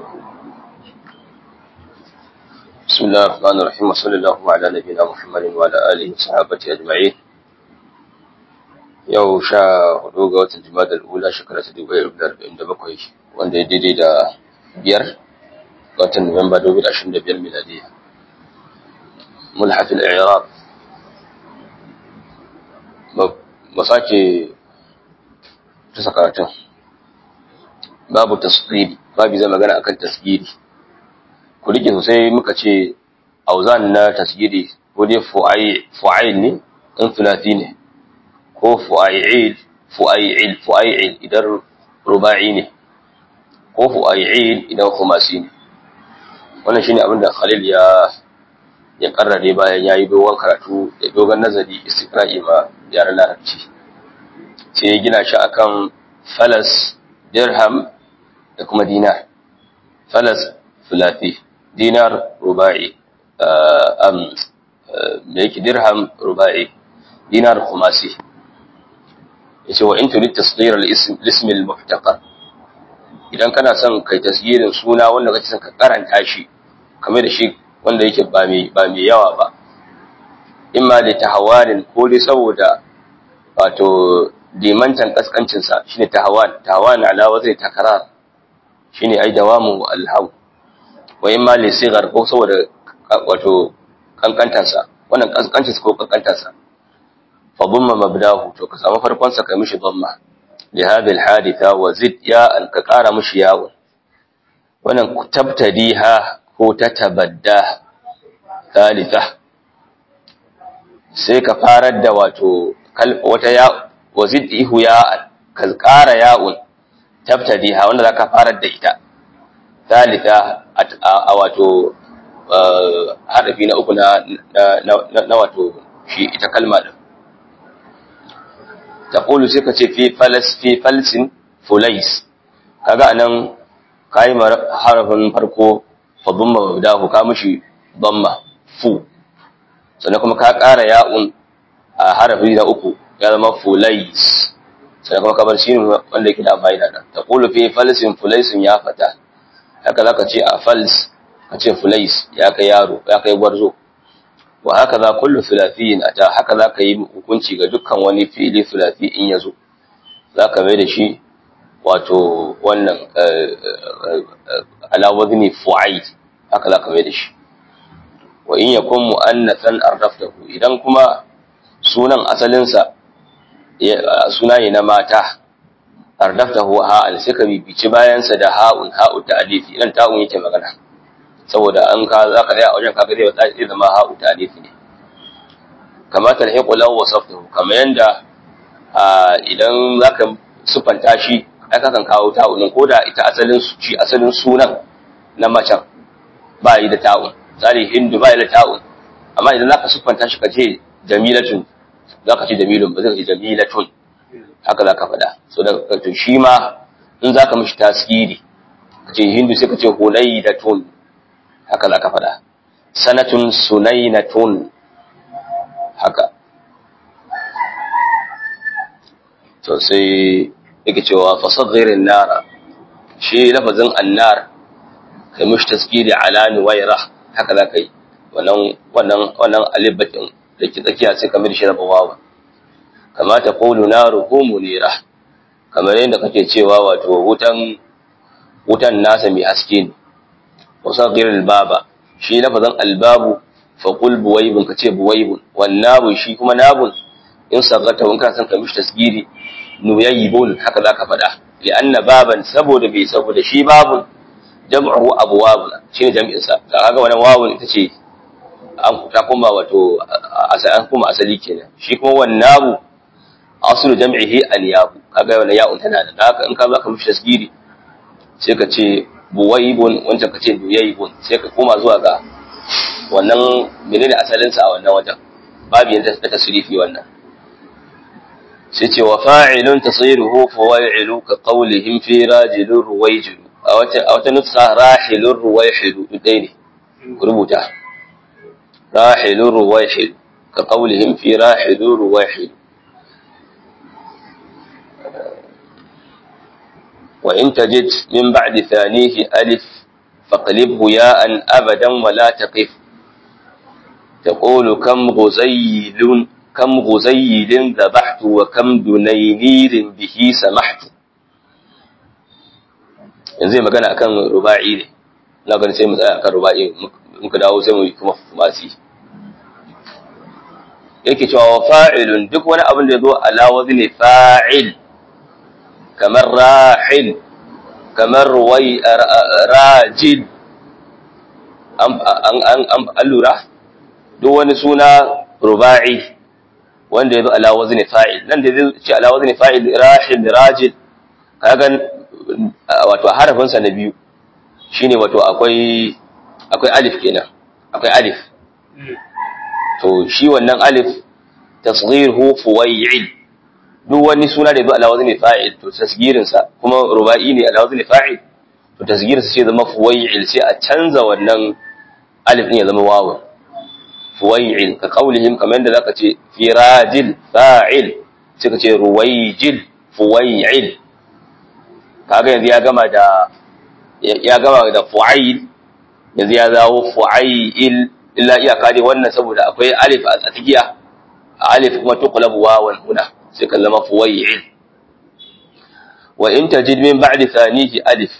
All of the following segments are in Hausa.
بسم الله الرحمن الرحيم وصلى الله على نبينا محمد وعلى آله وصحابته أجمعين yau sha hudu ga watan jima'a ula shekara ta dubu ɗaya da arba'in da bakwai wanda ya daidai da biyar ga watan nuwamba dubu da ashirin da biyar miladiya mulhafin iraq ba sake ta sakaratun babu tasiri babu zai magana akan tasiri ku rike sosai muka ce auzan na tasiri ko dai fu'ail ne in filati ne ko fu'ail fu'ail fu'ail idan ruba'i ne ko fu'ail idan khumasi ne wannan shine abin da Khalil ya ya karrare bayan yayi dogon karatu da dogon nazari istiqra'i ma yaran larabci sai ya gina shi akan falas dirham da kuma dinar falas filati dinar ruba'i am da yake dirham ruba'i dinar khumasi yace wa in turid tasghir al-ism ism al-muhtaqar idan kana son kai tasgirin suna wanda kake son ka karanta shi kamar da shi wanda yake ba mai ba mai yawa ba imma li tahawanin ko dai saboda wato dimantan kaskancin sa shine tahawan tahawan ala wazai takrar shine ai dawamu al-haw wa imma li sigar ko saboda wato kankantansa wannan kaskancin ko kankantansa فضم مبداه to ka samu farkon sa kai mishi dhamma li hadhihi alhaditha wa zid ya an ka kara mishi yawo wannan tabtadiha ko tatabadda thalitha sai ka farar da wato wata ya wa zid ihu ya ka kara ya'un tabtadiha wanda zaka farar da ita thalitha a wato harafi na uku na na wato shi ita kalma din taqulu sai ka ce fi falas fi falsin fulais kaga anan kai harafin farko fa dhamma mabdahu ka mishi dhamma fu sannan kuma ka ƙara ya'un a harafi na uku ya zama fulais sannan kuma kabar shi wanda yake da fa'ida da taqulu fi falsin fulaisin ya fata haka zaka ce a fals ka ce fulais ya kai yaro ya kai gwarzo wa haka za kullu filafiyin ata haka za ka yi hukunci ga dukkan wani fili filafi in ya zo za ka mai da shi wato wannan alawazni fu'aid haka za ka mai da shi wa in yakun mu'annathan ardaftahu idan kuma sunan asalinsa suna ne na mata ardaftahu ha'al sai ka bibici bayansa da ha'un ha'u ta'alifi idan ta'un yake magana saboda an ka za ka tsaya a wajen kaga zai zai zama ha'u tarihi ne kama talhiqu law wasaftahu kama yanda idan zaka sufanta shi ai kakan kawo ta'un ko da ita asalin shi asalin sunan na macen ba yi da ta'un tsari hindu ba yi da ta'un amma idan zaka sufanta shi ka ce jamilatun zaka ce jamilun ba zai ce jamilatun haka zaka faɗa so da to shi ma in zaka mishi tasiri ka ce hindu sai ka ce hulaydatun haka za ka faɗa sanatun sunainatun haka to sai yake cewa fasadhirin nara shi lafazin annar kai mishi tasgiri ala nuwaira haka za ka yi wannan wannan wannan alibatin da ke tsakiya sai kamar shi raba wawa kama ta qulu naruhu munira kamar yadda kake cewa wato wutan wutan nasa mai haske ne وصغر الباب shi lafazin albabu fa qul buwaybun kace buwaybun wan nabu shi kuma nabun in sagata in ka san ka mishi tasgiri nuyaybun haka zaka fada li anna baban saboda bai saboda shi babun jam'u abwab shine jami'in sa kaga wannan wawun ita ce an ta kuma wato an kuma asali kenan shi kuma wan nabu aslu jam'ihi anyabu kaga wannan ya'un tana da haka in ka zaka mishi tasgiri sai ka ce buwaibun wancan ka ce duyaibun sai ka koma zuwa ga wannan menene asalin sa a wannan wajen babu yanda ta tasrifi wannan sai ce wa fa'ilun tasiruhu fawailu ka qawlihim fi rajulur ruwayjilu a wata a wata nutsa rahilur ruwayhilu dai ne ku rubuta rahilur ruwayhilu ka qawlihim fi rahilur ruwayhilu وإن تجد من بعد ثانيه ألف فاقلبه ياء أبدا ولا تقف تقول كم غزيل كم غزيل ذبحت وكم دنينير به سمحت yanzu magana akan ruba'i ne na ganin sai mu tsaya akan ruba'i muka dawo sai mu yi kuma masi yake cewa fa'ilun duk wani abin da ya zo ala wazni fa'il kamar rahil kamar wai rajid an lura duk wani suna ruba'i wanda ya zo ala wazni fa'il nan da zai ce ala wazni fa'il rahil rajid kagan wato harafinsa na biyu shine wato akwai akwai alif kenan akwai alif to shi wannan alif tasghiruhu fuwai'il duk wani suna da ya zo ala wazni fa'il to tasgirin sa kuma ruba'i ne ala wazni fa'il to tasgirin sa sai zama fuwai'il sai a canza wannan alif din ya zama wawu fuwai'il ka qaulihim kamar yadda zaka ce firajil fa'il sai ka ce ruwaijil fuwai'il kaga yanzu ya gama da ya gama da fu'ail yanzu ya zawo fu'ail illa iyaka dai wannan saboda akwai alif a tsakiya alif kuma tuqlabu wawan huna sai ka zama fuwai'il wa in tajid min ba'di thanihi alif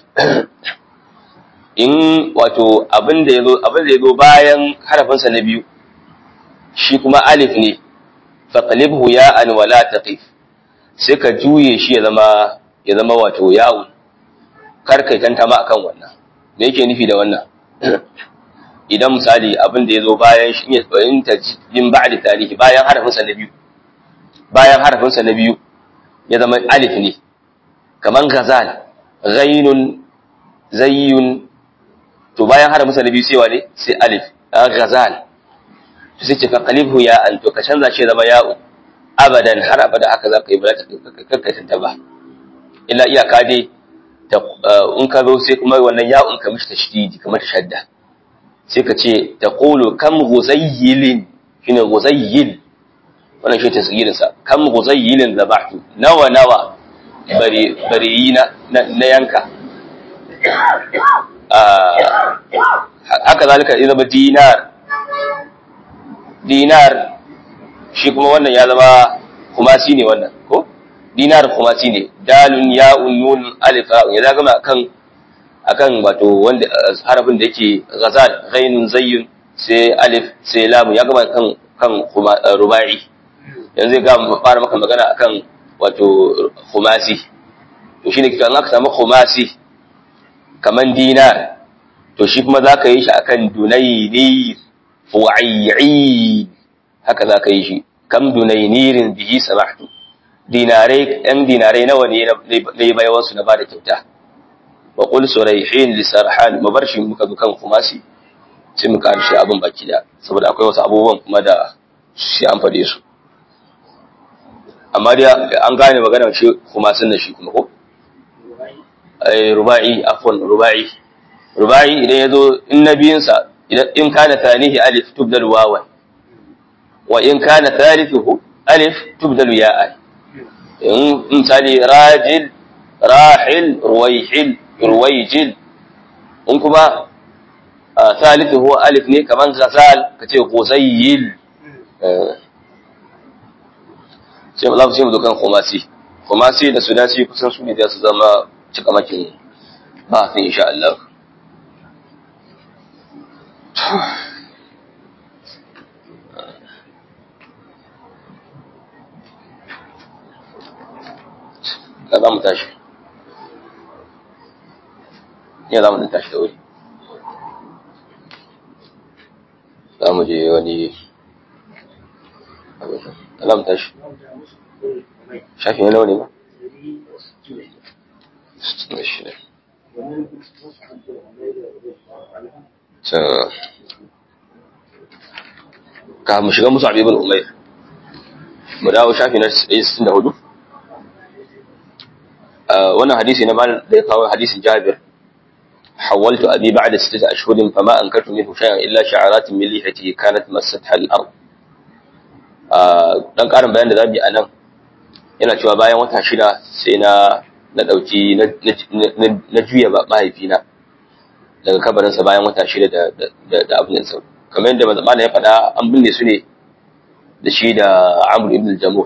in wato abin da yazo abin da yazo bayan harafin sa na biyu shi kuma alif ne faqlibhu ya'an wa la taqif sai ka juye shi ya zama ya zama wato ya'un kar kai tantama akan wannan me yake nufi da wannan idan misali abin da yazo bayan shi ne in tajid min ba'di thanihi bayan harafin sa na biyu bayan harafin sa na biyu ya zama alif ne kaman ghazal ghainun zayyun to bayan harafin sa na biyu sai wane sai alif ghazal to sai ce fa qalibhu ya an to ka canza shi zama ya'u abadan har abada haka za ka yi ba za ka tanta ba illa iyaka dai in ka zo sai kuma wannan ya'un ka mishi tashdidi kamar shadda sai ka ce taqulu kam ghuzayyilin shine ghuzayyil wannan shi tasgirin sa kam ghuzayyilin zabahtu nawa nawa bari bari na na yanka haka zalika idan ba dinar dinar shi kuma wannan ya zama kumasi ne wannan ko dinar kumasi ne dalun ya'un nun alif ya zaga ma akan akan wato wanda harafin da yake ghazal ghainun zayyun sai alif sai lam ya gama kan kan rubai yanzu ga fara maka magana akan wato khumasi to shine kitan aka samu khumasi kaman dinar to shi kuma zaka yi shi akan dunayni fu'ayyi haka zaka yi shi kam dunaynirin bihi samahtu dinarai ɗan dinarai nawa ne na yi bayan su na bada kyauta wa qul surayhin li sarhan mabarshi muka zo kan khumasi sai muka shi abin baki da saboda akwai wasu abubuwan kuma da shi an fade su amma dai an gane magana shi kuma sun da shi kuma ko ai rubai afwan rubai rubai idan yazo in nabiyinsa idan in kana tanihi alif tubdal wawan wa in kana thalithuhu alif tubdal ya'an in misali rajil rahil ruwaihil ruwaijil in kuma thalithuhu alif ne kaman ghazal kace qusayyil sai za mu ce mu zo kan khumasi khumasi da sudasi kusan su ne za su zama cikamakin ba sai insha Allah ka za mu tashi ya za mu tashi da wuri za mu je wani alam tashi shafi na launi ba ka mu shiga musu abibin umair mu dawo shafi na 64 wannan hadisi na mal da ya kawo hadisin jabir حولت أبي بعد ستة أشهر فما أنكرت منه شيئا إلا شعرات من ليحته كانت مستها الأرض dan karin bayan da zamu yi anan yana cewa bayan wata shida sai na na dauki na juya ba mahaifina daga kabarinsa bayan wata shida da da abin sa kamar yadda malam ya faɗa an binne su ne da shi da Amr ibn al-Jamuh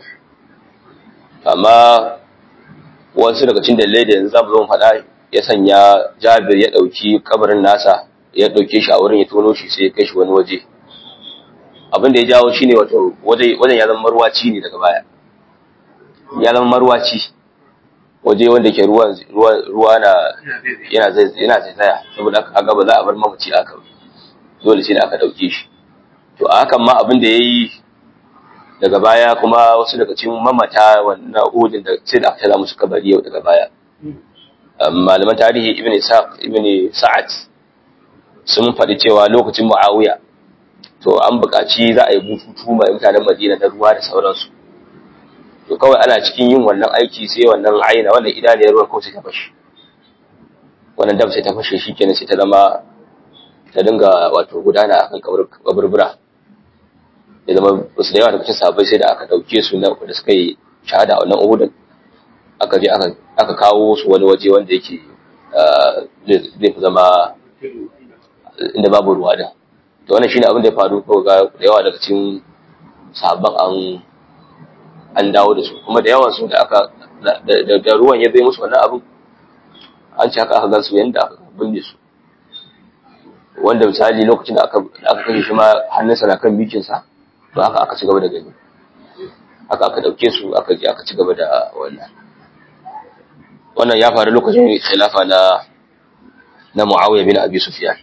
amma wasu daga cikin dalilai da yanzu zamu zo mu faɗa ya sanya Jabir ya ɗauki kabarin nasa ya ɗauke shi a wurin ya tono shi sai ya kai shi wani waje abin da ya jawo shine wato wajen ya zama marwaci ne daga baya ya zama marwaci waje wanda ke ruwa ruwa na yana zai yana zaizaya saboda aka kaga ba za a bar mamaci aka dole sai da aka dauke shi to a hakan ma abin da yayi daga baya kuma wasu daga cikin mamata wannan udin da sai da aka tada musu kabari yau daga baya malaman tarihi ibn Isaq ibn Sa'ad sun faɗi cewa lokacin Muawiya to an buƙaci za a yi bututu mai mutanen Madina da ruwa da sauransu to kawai ana cikin yin wannan aiki sai wannan aina wannan idaniyar ruwan kawai sai ta fashe wannan dam sai ta fashe shikenan sai ta zama ta dinga wato gudana akan kaburbura ya zama wasu da yawa daga cikin sahabbai sai da aka dauke su na da suka yi shahada a wannan uhudin aka je aka kawo su wani waje wanda yake zai fi zama inda babu ruwa din to wannan shine abin da ya faru ko ga da yawa daga cikin sahabban an an dawo da su kuma da yawan su da aka da ruwan ya zai musu wannan abin an ce haka aka gan su yanda aka binne su wanda misali lokacin da aka aka kashe shi ma hannunsa na kan bikinsa to haka aka ci gaba da gani haka aka dauke su aka je aka ci gaba da wannan wannan ya faru lokacin khilafa na na Muawiya bin Abi Sufyan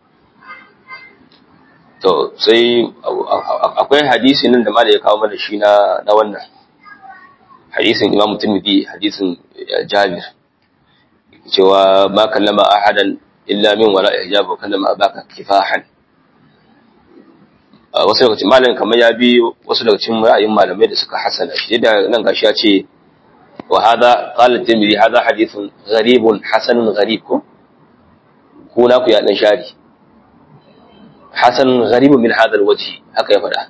to sai akwai hadisi nan da malai ya kawo mana shi na na wannan hadisin Imam Tirmidhi hadisin Jabir cewa ma kallama ahadan illa min wala hijab wa kallama abaka kifahan wasu daga cikin malamin kamar ya bi wasu daga cikin ra'ayin malamai da suka hasana shi da nan gashi ya ce wa hada qala Tirmidhi hada hadithun gharibun hasanun gharib ko ko na ku ya dan shari hasan gharibu min hadha alwajhi haka ya faɗa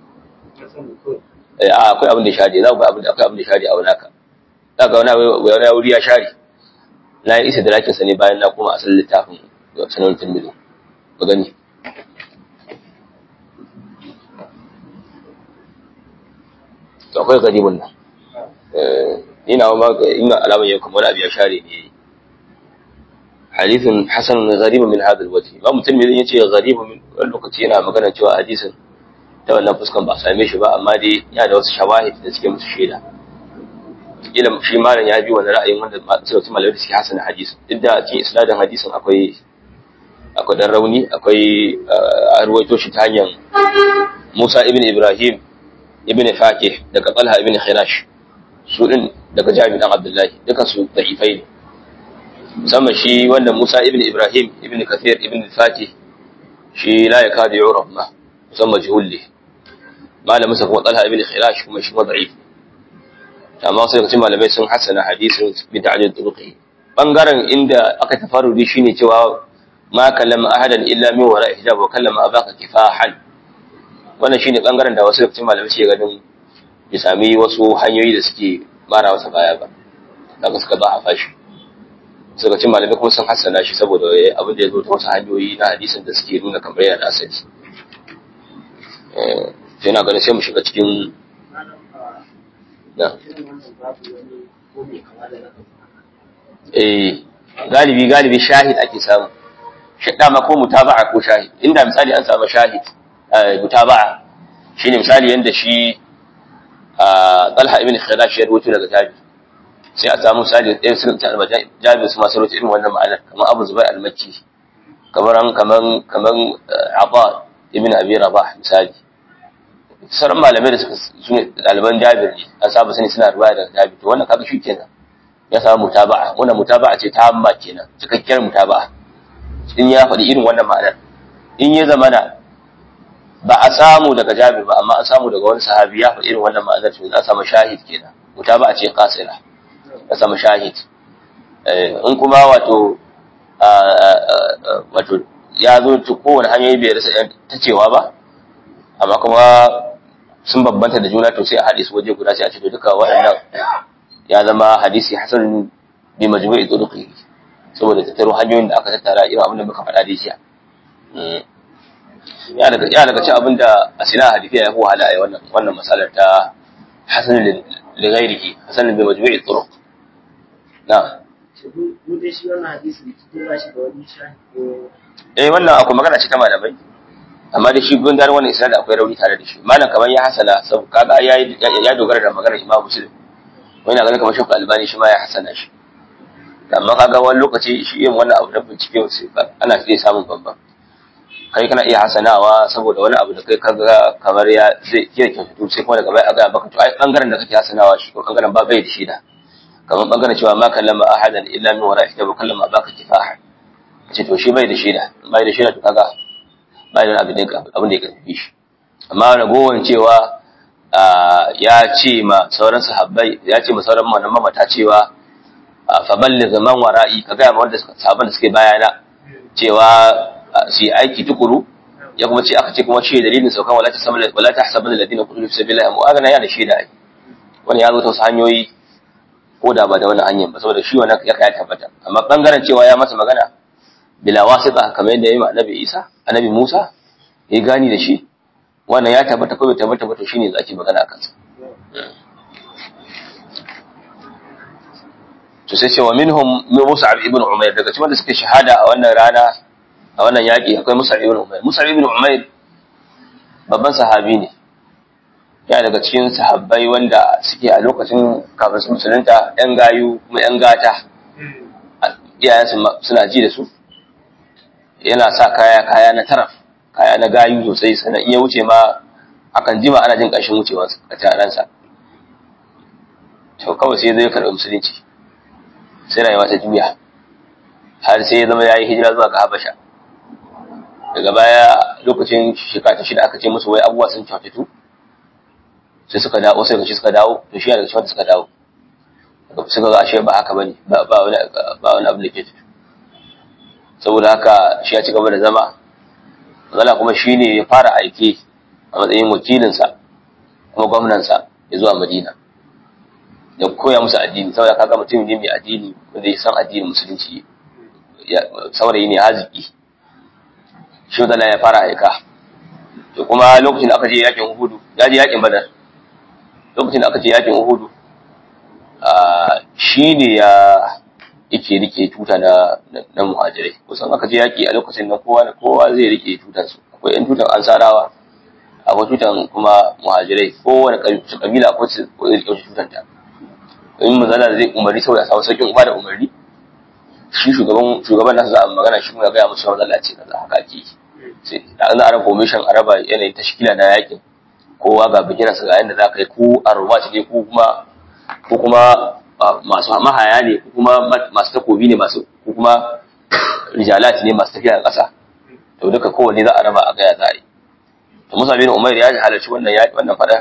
eh akwai abin da shari za ku ga abin da akwai abin da shari a wani ka za ga wani wani wuri ya shari na yi isa da lakin sa ne bayan na koma asalin littafin sanan tilmizi ba gani to akwai garibun nan eh ina ma ina alaman yau kamar abu ya share ne hadithun hasan gharib min hadha alwajh ba mutum ne yace gharib min wani lokaci yana magana cewa hadisin ta wannan fuskan ba same shi ba amma dai yana da wasu shawahid da suke musu shaida kila shi malam ya bi wani ra'ayin wanda sai wasu malamai da suke hasana hadisi duk da cikin isnadin hadisin akwai akwai dan rauni akwai a ruwaito shi ta hanyar Musa ibn Ibrahim ibn Fakih daga Talha ibn Khirash su din daga Jami dan Abdullahi duka su da'ifai ne musamman shi wanda Musa ibn Ibrahim ibn Kathir ibn Fatih shi la ya kada yurab ma musamman jihulli malamin sa kuma Talha ibn Khirash kuma shi da'if amma sai kace malamai sun hasana hadisin bi ta'dil turuqi bangaren inda aka tafarrudi shine cewa ma kallama ahadan illa min wara hijab wa kallama abaka kifahan wannan shine bangaren da wasu kace malamai suke ganin ya sami wasu hanyoyi da suke mara masa baya ba daga suka ba a fashi suka ce malamai kuma sun hassana shi saboda abin da ya zo ta wasu hanyoyi na hadisin da suke nuna kamar yana da asali sai na ganin sai mu shiga cikin na eh galibi galibi shahid ake samu dama ko mutaba'a ko shahid inda misali an samu shahid mutaba'a shine misali yanda shi Talha ibn Khirash ya rubuto daga tabi sai a samu misali ɗaya sun ta jabi su masu rubuta irin wannan ma'anar kamar Abu Zubair al-Makki kamar kaman kaman Aba ibn Abi Rabah misali sauran malamai da suka su ne ɗaliban Jabir ne an saba sani suna ruwaya daga Jabir to wannan kaga shi kenan ya samu mutaba'a wannan mutaba'a ce ta hamma kenan cikakkiyar mutaba'a in ya faɗi irin wannan ma'anar in ya zamana ba a samu daga Jabir ba amma an samu daga wani sahabi ya faɗi irin wannan ma'anar to za a samu shahid kenan mutaba'a ce qasira ya samu shahid in kuma wato wato ya zo ta kowane hanyoyi bai rasa ta cewa ba amma kuma sun bambanta da juna to sai a haɗe su waje guda sai a ce to duka waɗannan ya zama hadisi hasan bi majmu'i turuqi saboda tattaro hanyoyin da aka tattara irin abin da muka faɗa da jiya ya daga ya daga ci abin da asina hadifiya ya fi wahala a wannan wannan masalar ta hasan li ghairihi hasan bi majmu'i turuq na mu dai shi wannan hadisi da ba shi da wani shahi ko eh wannan akwai magana ce ta malamai amma da shi gundar wannan isnad akwai rauni tare da shi malam kamar ya hasana sab kaga ya ya dogara da maganar imam muslim wani ganin kamar shafi albani shi ma ya hasana shi amma kaga wani lokaci shi yin wannan abu da bincike sai ana iya samun babban kai kana iya hasanawa saboda wani abu da kai kaga kamar ya zai iya kyautatu sai kuma daga baya a gaya baka to ai bangaren da kake hasanawa shi ko bangaren ba bai da shi da kamar bangaren cewa ma kallama ahadan illa min wara'i kitabu kallama baka kifaha ce to shi bai da shi da bai da shi da to kaga bai da abin da abin da ya karfi shi amma ragowar cewa ya ce ma sauran sahabbai ya ce ma sauran mamata cewa fa balligh man wara'i ka ga ma wanda sahabban da suke bayana cewa su yi aiki tukuru ya kuma ce aka ce kuma shi dalilin saukan wala ta sabala wala ta hasaban alladina qutilu fi sabilillah mu'agana ya da shi da ai wani ya zo ta wasu hanyoyi ko da ba da wannan hanyar ba saboda shi wannan ya kai tabbata amma bangaren cewa ya masa magana bila wasita kamar yadda yayi ma annabi Isa annabi Musa ya gani da shi wannan ya tabbata ko bai tabbata ba to shine zaki magana akan sa to sai ce wa minhum Mus'ab ibn Umair daga cikin wanda suke shahada a wannan rana a wannan yaƙi akwai Mus'ab ibn Umair Mus'ab ibn Umair babban sahabi ne ya daga cikin sahabbai wanda suke a lokacin kafin su musulunta yan gayu kuma yan gata iyayensu suna ji da su yana sa kaya kaya na taraf kaya na gayu sosai sannan in ya wuce ma akan jima ana jin ƙarshen wucewa a taransa to kawai sai zai karɓi musulunci sai rayuwa ta juya har sai ya zama ya yi hijira zuwa ga habasha daga baya lokacin shekara ta shida aka ce musu wai abubuwa sun kyautatu sai suka dawo sai gashi suka dawo to shi daga cikin wanda suka dawo suka ga ashe ba haka bane ba ba wani ba wani abu da ke tafi saboda haka shi ya ci gaba da zama zala kuma shine ya fara aike a matsayin wakilinsa kuma gwamnansa ya zuwa madina ya koya musu addini saboda kaga mutum ne mai addini wanda ya san addinin musulunci saurayi ne haziki shi zala ya fara aika to kuma lokacin da aka je yakin uhudu ya je yakin badar lokacin da aka je yakin uhudu shi ne ya yake rike tuta na na muhajirai kusan aka je yaki a lokacin nan kowa kowa zai rike tutan su akwai yan tutan ansarawa akwai tutan kuma muhajirai kowane kabila ko su rike tutan ta in mazala zai umarni saboda samu sauƙin uba da umarni shi shugaban shugaban nasu za a magana shi kuma gaya musu mazala ce kaza haka ake sai da an ara commission a raba yanayin tashkila na yakin kowa ga bikinansa ga yadda za ka yi ko a rubaci ne ko kuma ko kuma masu mahaya ne ko kuma masu takobi ne masu ko kuma rijalati ne masu tafiya a ƙasa to duka kowanne za a raba a gaya za a yi to musa bin umar ya halarci wannan yaƙi wannan faɗa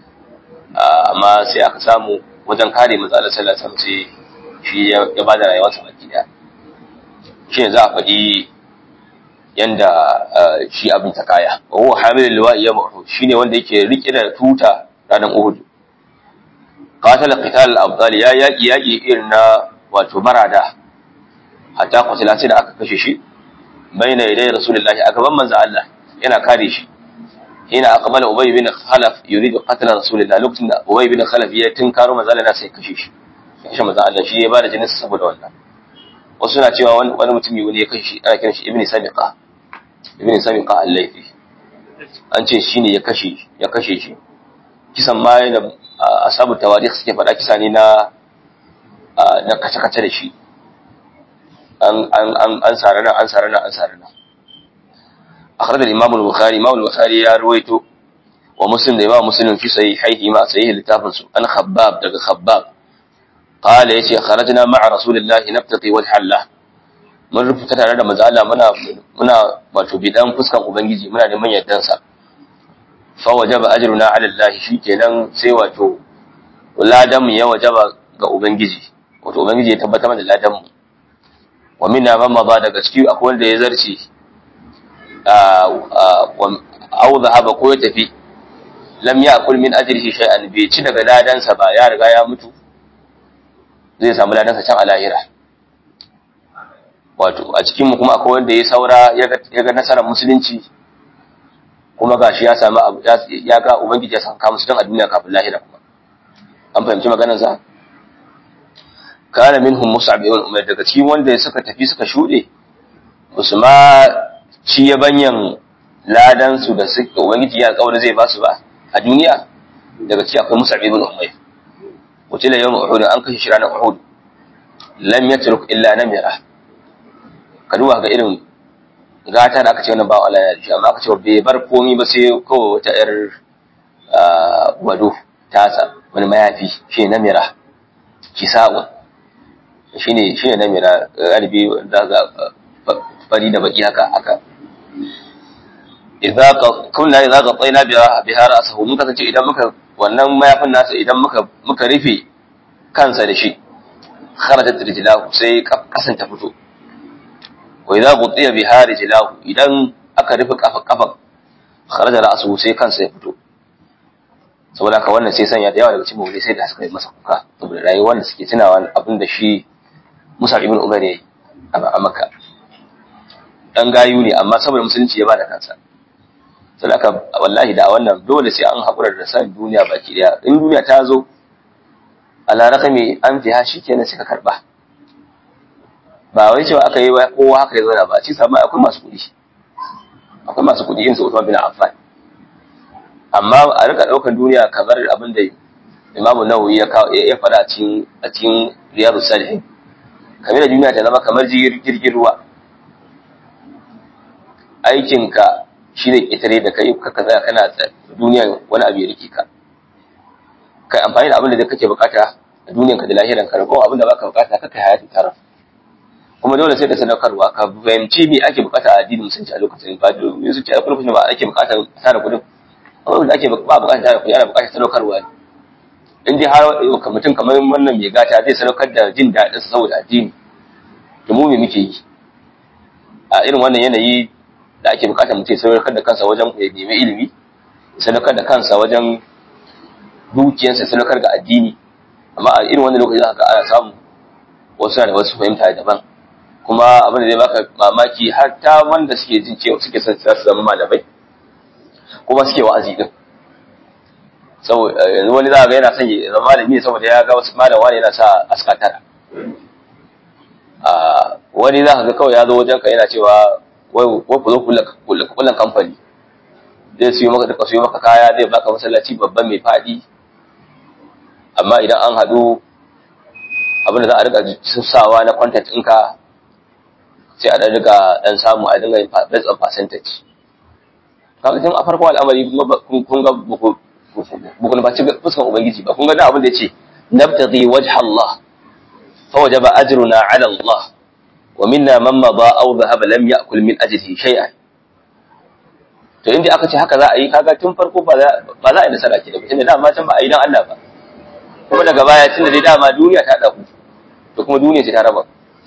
amma sai aka samu wajen kare matsalar sallah sam sai shi ya ba da rayuwarsa baki daya shi ne za a faɗi yanda shi abin ta kaya wa huwa hamilul liwa'i ya mu'hud shine wanda yake rike da tuta ranar uhud qatala qital al-abdal ya yaki yaki irin na wato barada hatta qatala sai da aka kashe shi baina yaday rasulullahi a gaban manzo Allah yana kare shi hina aqbala ubay bin khalaf yuridu qatla rasulullahi lokacin da ubay bin khalaf ya tinkaro manzo Allah sai kashe shi kashe manzo Allah shi ya bada jinin saboda wannan wasu na cewa wani mutumi wani ya kashe shi ana kiran shi ibn sabiqa ibn sabiqa al-laythi an ce shine ya kashe ya kashe shi kisan ma da asabu tawarikh suke faɗa kisa ne na na kace-kace da shi an an an an sarana an sarana an sarana akhraj al-imam al-bukhari imam al-bukhari ya ruwaito wa muslim da imam muslim fi sahihihi ma sahih littafin su an khabbab daga khabbab qala yace kharajna ma'a rasulillahi nabtaqi wal hallah mun rufuta tare da manzo Allah muna muna wato bidan fuskan ubangiji muna neman yardan sa fa wajaba ajruna ala Allah shikenan sai wato ladan mu ya wajaba ga ubangiji wato ubangiji ya tabbatar da ladan mu wa minna man ma daga ciki akwai wanda ya zarce aw zahaba ko ya tafi lam ya'kul min ajrihi shay'an bai ci daga ladan sa ba ya riga ya mutu zai samu ladan sa can a lahira wato a cikin mu kuma akwai wanda ya saura ya ga nasarar musulunci kuma gashi ya samu abu ya ga ubangiji ya saka musu dan a duniya kafin lahira kuma an fahimci maganar sa kana minhum mus'ab ibn umar daga cikin wanda suka tafi suka shude musu ma ci ya banyan ladan su da suka ubangiji ya kaura zai ba su ba a duniya daga cikin akwai mus'ab ibn umar wuce da yawan uhud an kashe shi ranar uhud lam yatruk illa namira ka duba ga irin gata da aka ce wannan bawa Allah ya shi amma aka ce bai bar komi ba sai kawai wata yar wado tasa wani mayafi shi ne namira kisa'un shi ne shi ne namira galibi da ga fari da baki haka haka idza kunna idza qatayna biha biha ra'sahu mun kasance idan muka wannan mayafin nasa idan muka muka rufe kansa da shi kharajat rijlahu sai kasan ta fito wa idza qutiya biha rijlahu idan aka rufe kafa kafan kharaja ra'suhu sai kansa ya fito saboda haka wannan sai sanya da yawa daga cikin mawuli sai da suka yi masa kuka saboda rayuwar da suke tunawa abin da shi Musa ibn Umar yayi a Makka dan gayu ne amma saboda musulunci ya bada kansa sai aka wallahi da wannan dole sai an hakura da san duniya baki daya in duniya ta zo ala rakami an fiha shikenan sai ka karba ba wai cewa aka yi kowa haka ya zauna ba ci samu akwai masu kuɗi akwai masu kuɗi yin su Usman bin Affan amma a rika ɗaukar duniya kamar abin da Imam Nawawi ya ya faɗa a cikin a cikin Riyadus Salihin kamar da duniya ta zama kamar jirgin ruwa aikinka shi ne ƙetare da kai ka kaza kana duniyan wani abu ya rike ka kai amfani da abin da kake bukata a duniyanka da lahiranka ragon abin da baka bukata ka kai hayati tara kuma dole sai da sadaukarwa ka fahimci me ake bukata a addinin musulunci a lokacin ba dole su ce a lokacin ba ake bukata tara kudin amma da ake ba bukata tara kudi ana bukata sadaukarwa ne in dai har mutum kamar wannan mai gata zai sadaukar da jin daɗin sa saboda addini to mu me muke yi a irin wannan yanayi da ake bukata mutum ya sadaukar da kansa wajen ya nemi ilimi ya sadaukar da kansa wajen dukiyarsa ya sadaukar ga addini amma a irin wannan lokaci za ka ana samu wasu da wasu fahimta daban kuma abin da zai baka mamaki har ta wanda suke jin cewa suke son su zama malamai kuma suke wa'azi din saboda yanzu wani za ga yana son ya zama malami ne saboda ya ga wasu malam wani yana sa aska tara a wani za ka ga kawai ya zo wajen ka yana cewa wai wai ku zo kullan kamfani zai siyo maka duka siyo maka kaya zai baka masallaci babban mai faɗi amma idan an haɗu abin da za a riga sawa na content ɗinka sai a ɗan riga ɗan samu a dinga yin based on percentage kaga tun a farko al'amari kun ga bukun ba ci fuskan ubangiji ba kun ga da abin da yace nabtaghi wajha Allah fa wajaba ajruna ala Allah wa minna man mada aw dhahaba lam ya'kul min ajrihi shay'an to inda aka ce haka za a yi kaga tun farko ba za ba za a yi nasara ke da tunda dama can ba a yi dan Allah ba kuma daga baya tunda dai dama duniya ta dauku to kuma duniya ce ta raba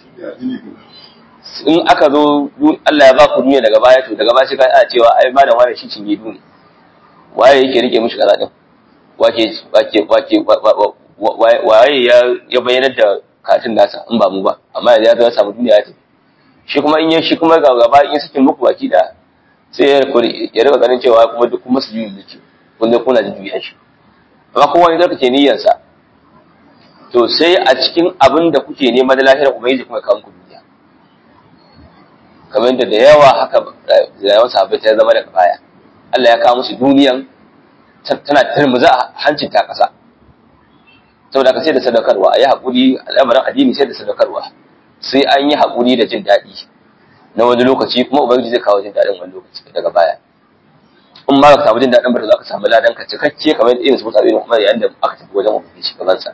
in aka zo Allah ya ba ku duniya daga baya to daga baya sai ka a cewa ai malam wani shi cinye duniya waye yake rike mishi kaza din wake wake wake waye ya ya bayyana da katin nasa in ba mu ba amma yanzu ya zo ya samu duniya ya tafi shi kuma in ya shi kuma ga gaba in sakin muku baki da sai ya ya rika ganin cewa kuma duk kuma su juyi duki kun kuna da juya shi amma kowa ne zaka ce niyyarsa to sai a cikin abin da kuke nema da lahirar ubangiji kuma kawo muku duniya kamar da da yawa haka rayuwar sahabbai ta zama daga baya Allah ya kawo musu duniyan tana turmuza a hancin ta ƙasa saboda ka sai da sadaukarwa a yi haƙuri al'amarin addini sai da sadaukarwa sai an yi haƙuri da jin daɗi na wani lokaci kuma ubangiji zai kawo jin daɗin wani lokaci daga baya in ma ka samu jin daɗin ba za ka samu ladan ka cikakke kamar irin su mutane kuma yayin da aka tafi wajen ubangiji gaban sa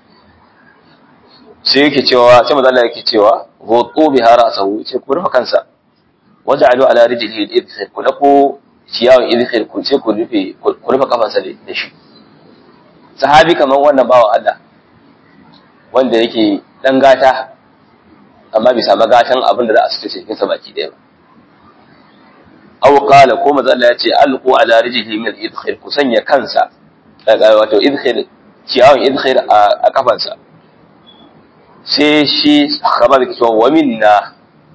sai yake cewa sai manzo Allah yake cewa hutu bi harasahu ce ku rufe kansa waja'alu ala rijlihi al-idkhil ku dako ciyawan idkhil ku ce ku rufe ku rufe kafansa da shi sahabi kamar wannan bawa Allah wanda yake dan gata amma bisa magatan abin da za a suce cikin sa baki daya ba aw qala ko manzo Allah ya ce alqu ala rijlihi min al-idkhil ku sanya kansa wato idkhil ciyawan idkhil a kafansa sai shi khabar ke cewa wa minna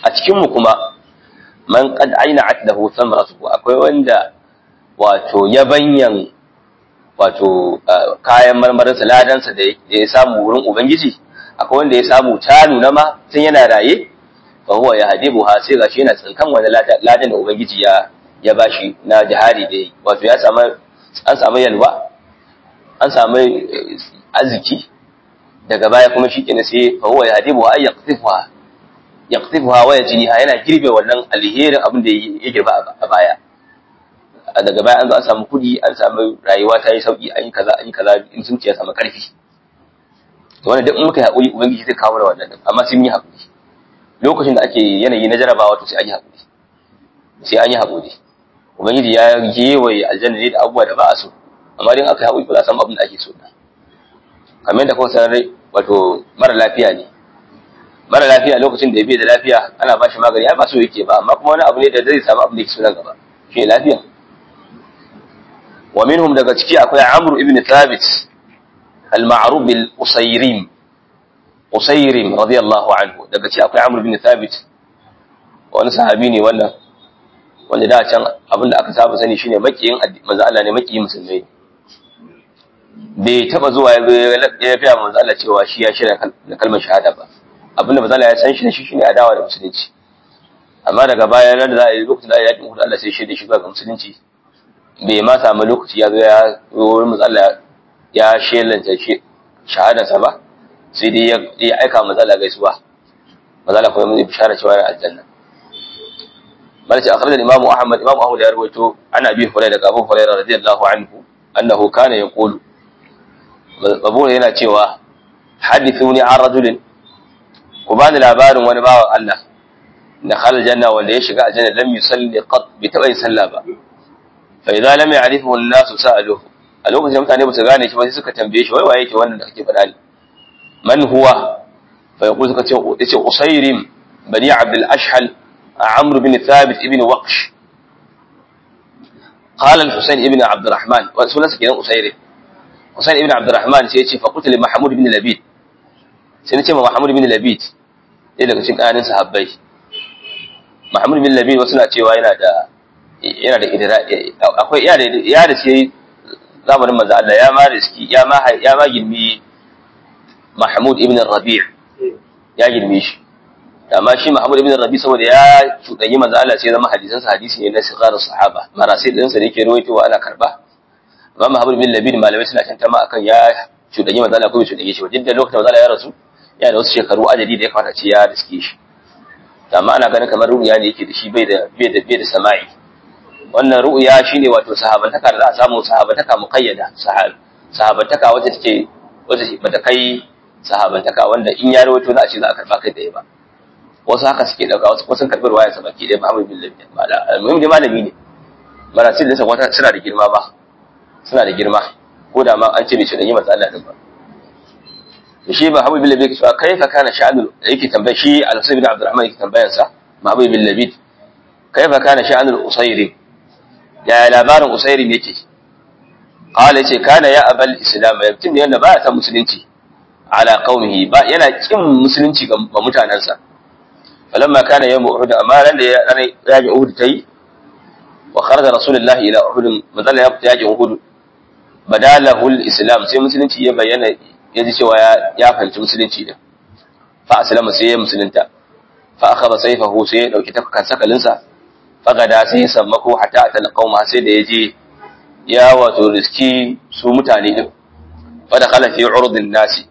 a cikin mu kuma man qad aina'at lahu thamratuhu akwai wanda wato yabanyan wato kayan marmarinsa ladansa da ya samu wurin ubangiji akwai wanda ya samu ta nuna ma tun yana raye fa huwa ya hadibu ha sai gashi yana tsinkan wani ladan da ubangiji ya ya bashi na jihadi da yi wato ya samu an samu yalwa an samu arziki daga baya kuma shi kenan sai fa huwa ya hadibu ha yaqtifuha yaqtifuha wa yajniha yana girbe wannan alherin abin da ya girba a baya daga baya an zo an samu kudi an samu rayuwa ta yi sauki an yi kaza an yi kaza in sun ce ya samu karfi to wannan duk in muka yi haƙuri ubangiji zai kawo da wannan amma sai mun yi haƙuri lokacin da ake yanayi na jarabawa to sai an yi haƙuri sai an yi haƙuri ubangiji ya gewaye aljanna ne da abubuwa da ba a so amma dai aka yi haƙuri ba za a samu abin da ake so da kamar yadda kuma sanar wato mara lafiya ne mara lafiya lokacin da ya bai da lafiya ana ba shi magani ai ba so yake ba amma kuma wani abu ne da zai samu abin da yake so nan gaba shi ne lafiya wa minhum daga ciki akwai Amr ibn Thabit al-ma'ruf bil Usayrim Usayrim radiyallahu anhu daga ciki akwai Amr ibn Thabit wani sahabi ne wannan wanda da can abinda aka saba sani shine makiyin manzo Allah ne makiyin musulmai bai taba zuwa ya fiya manzo Allah cewa shi ya shirya da kalmar shahada ba abinda manzo Allah ya san shi da shi shine adawa da musulunci amma daga baya nan da za a yi lokacin da ya yi Allah sai shi da shi ga musulunci bai ma samu lokaci ya zo ya wurin matsala ya shelanta shahadarsa ba sai dai ya aika matsala gaisuwa matsala kuma mai bishara cewa ya aljanna malaci akhbar da imamu ahmad imamu ahmad ya rawaito ana bi hurai daga abu hurairah radiyallahu anhu annahu kana yaqulu babu yana cewa hadithuni an rajulin ku bani labarin wani bawan Allah na khalal janna wanda ya shiga aljanna lam yusalli qat bi taɓa yin sallah ba fa idza lam ya'rifuhu an-nasu sa'aluhu a lokacin mutane ba su gane shi ba sai suka tambaye shi wai waye yake wannan da kake faɗa ne man huwa fa yaqulu suka ce yace usayrim bani abdul ashhal amr bin thabit ibn waqsh قال الحسين ابن عبد الرحمن وسنن سكين أسير حسين ابن عبد الرحمن سيتي فقلت لمحمود بن لبيد سنتي محمود بن لبيد إيه daga cikin ƙanin sahabbai Muhammad bin Labid wasu na cewa yana da yana da idira akwai ya da ya da sai zamanin manzo Allah ya ma riski ya ma ya ma gilmi Mahmud ibn Rabi' ya gilmi shi amma shi Muhammad ibn Rabi' saboda ya cudanyi manzo Allah sai zama hadisan sa hadisi ne na sigarar sahaba marasil din sa da yake rawaitowa ana karba amma Muhammad bin Labid malamai suna tantama akan ya cudanyi manzo Allah ko bai cudanyi shi ba duk da lokacin manzo Allah ya rasu yana da wasu shekaru adadi da ya kamata ce ya riske shi amma ana ganin kamar ru'ya ne yake da shi bai da bai da bai da sama'i wannan ru'ya shine wato sahabantaka da za a samu sahabantaka muqayyada sahabantaka wacce take wacce bata kai sahabantaka wanda in ya rawaito za a ce za a karba kai da ba wasu haka suke dauka wasu kuma sun karbi ruwaya sa baki ɗaya Muhammad bin Labi muhim da malami ne marasil din sa wata suna da girma ba suna da girma ko da ma an ce bai shi da yi masa Allah din ba shi ba Habib bin Labid cewa kaifa kana sha'anul yake tambaya shi Al-Husayn bin Abdurrahman yake tambayar sa Habib bin Labid kaifa kana sha'anul Usayri ya labarin Usayri yake qala yace kana ya abal islam yabtin ne yanda ba ta musulunci ala qaumihi ba yana kin musulunci ga mutanansa falamma kana yawm Uhud amma ran da ya ji Uhud tai wa kharaja rasulullahi ila Uhud madalla ya fita yakin Uhud badalahu al-islam sai musulunci ya bayyana ya ji cewa ya fahimci musulunci din fa aslama sai ya musulunta fa akhadha sayfahu sai ya dauki takan sakalinsa fa gada sai ya sammako hatta atal qauma sai da yaje ya wato riski su mutane din fa da khala fi urdin nasi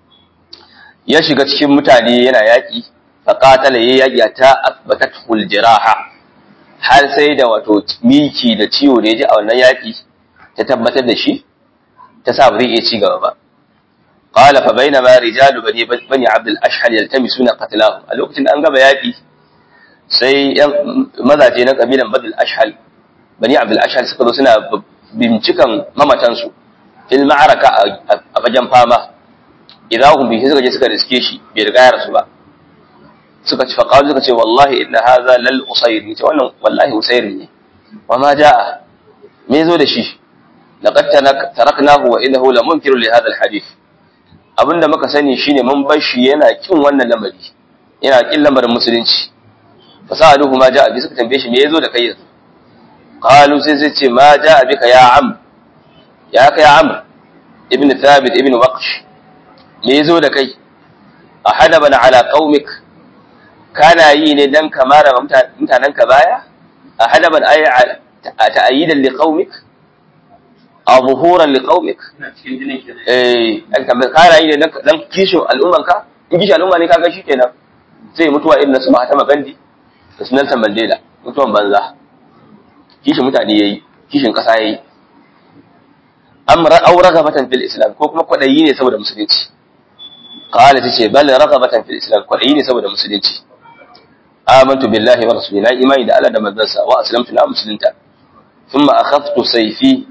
ya shiga cikin mutane yana yaki fa qatala ya yaki ta asbatatul jiraha har sai da wato miki da ciwo da yaji a wannan yaki ta tabbatar da shi ta sa ba zai iya ci gaba ba قال فبينما رجال بني بني عبد الاشهل يلتمسون قتلاهم a lokacin da an gaba yaki sai yan mazaje na kabilan badal ashhal bani abdul ashhal suka zo suna bincikan mamatan su fil ma'araka a bajan fama idan hum bi suka je suka riske shi bai riga ya rasu ba suka ci faqalu suka ce wallahi inna hadha lal usayr ce wannan wallahi usayr ne wa ma jaa me zo da shi laqad taraknahu wa innahu lamunkirun li hadha al hadith abinda muka sani shine mun bar shi yana kin wannan lamari yana kin lamarin musulunci fasaluhu ma ja'a bi suka tambaye shi me yazo da kai yanzu qalu sai sai ce ma ja'a bika ya am ya kai am ibn thabit ibn waqsh me yazo da kai ahadaban ala qaumik kana yi ne dan kamara mutanen ka baya ahadaban ay ta'ayidan li qaumik aw zuhuran li qaumik eh kana yi ne dan kishin al'ummanka in kishin al'umma ne kaga shikenan zai mutuwa irin na su Mahatma Gandhi da su Nelson Mandela mutuwan banza kishin mutane yayi kishin kasa yayi amra aw ragabatan fil islam ko kuma kwadayi ne saboda musulunci qala tace bal ragabatan fil islam kwadayi ne saboda musulunci amantu billahi wa rasulihi na imani da Allah da manzansa wa aslamtu na musulunta thumma akhadtu sayfi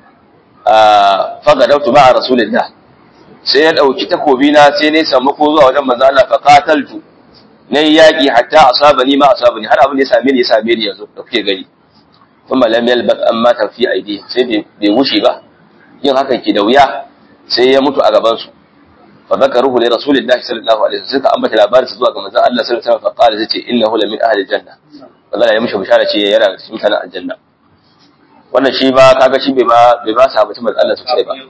fa gadawtu ma'a rasulillah sai ya dauki takobi na sai ne samu ko zuwa wajen manzo Allah fa qataltu na yi yaƙi hatta asabani ma asabani har abin da ya same ni ya same ni yanzu da kuke gani kuma lam yalbaq amma ta fi aidi sai bai wuce ba yin haka ke da wuya sai ya mutu a gaban su fa zakaruhu li rasulillahi sallallahu alaihi wasallam suka ambata labarin zuwa ga manzon Allah sallallahu alaihi wasallam fa qala zace innahu la min ahli janna wallahi ya mishi bishara ce yana da cikin mutanen aljanna wannan shi ba kaga shi bai ba bai ba sa mutum Allah sosai ba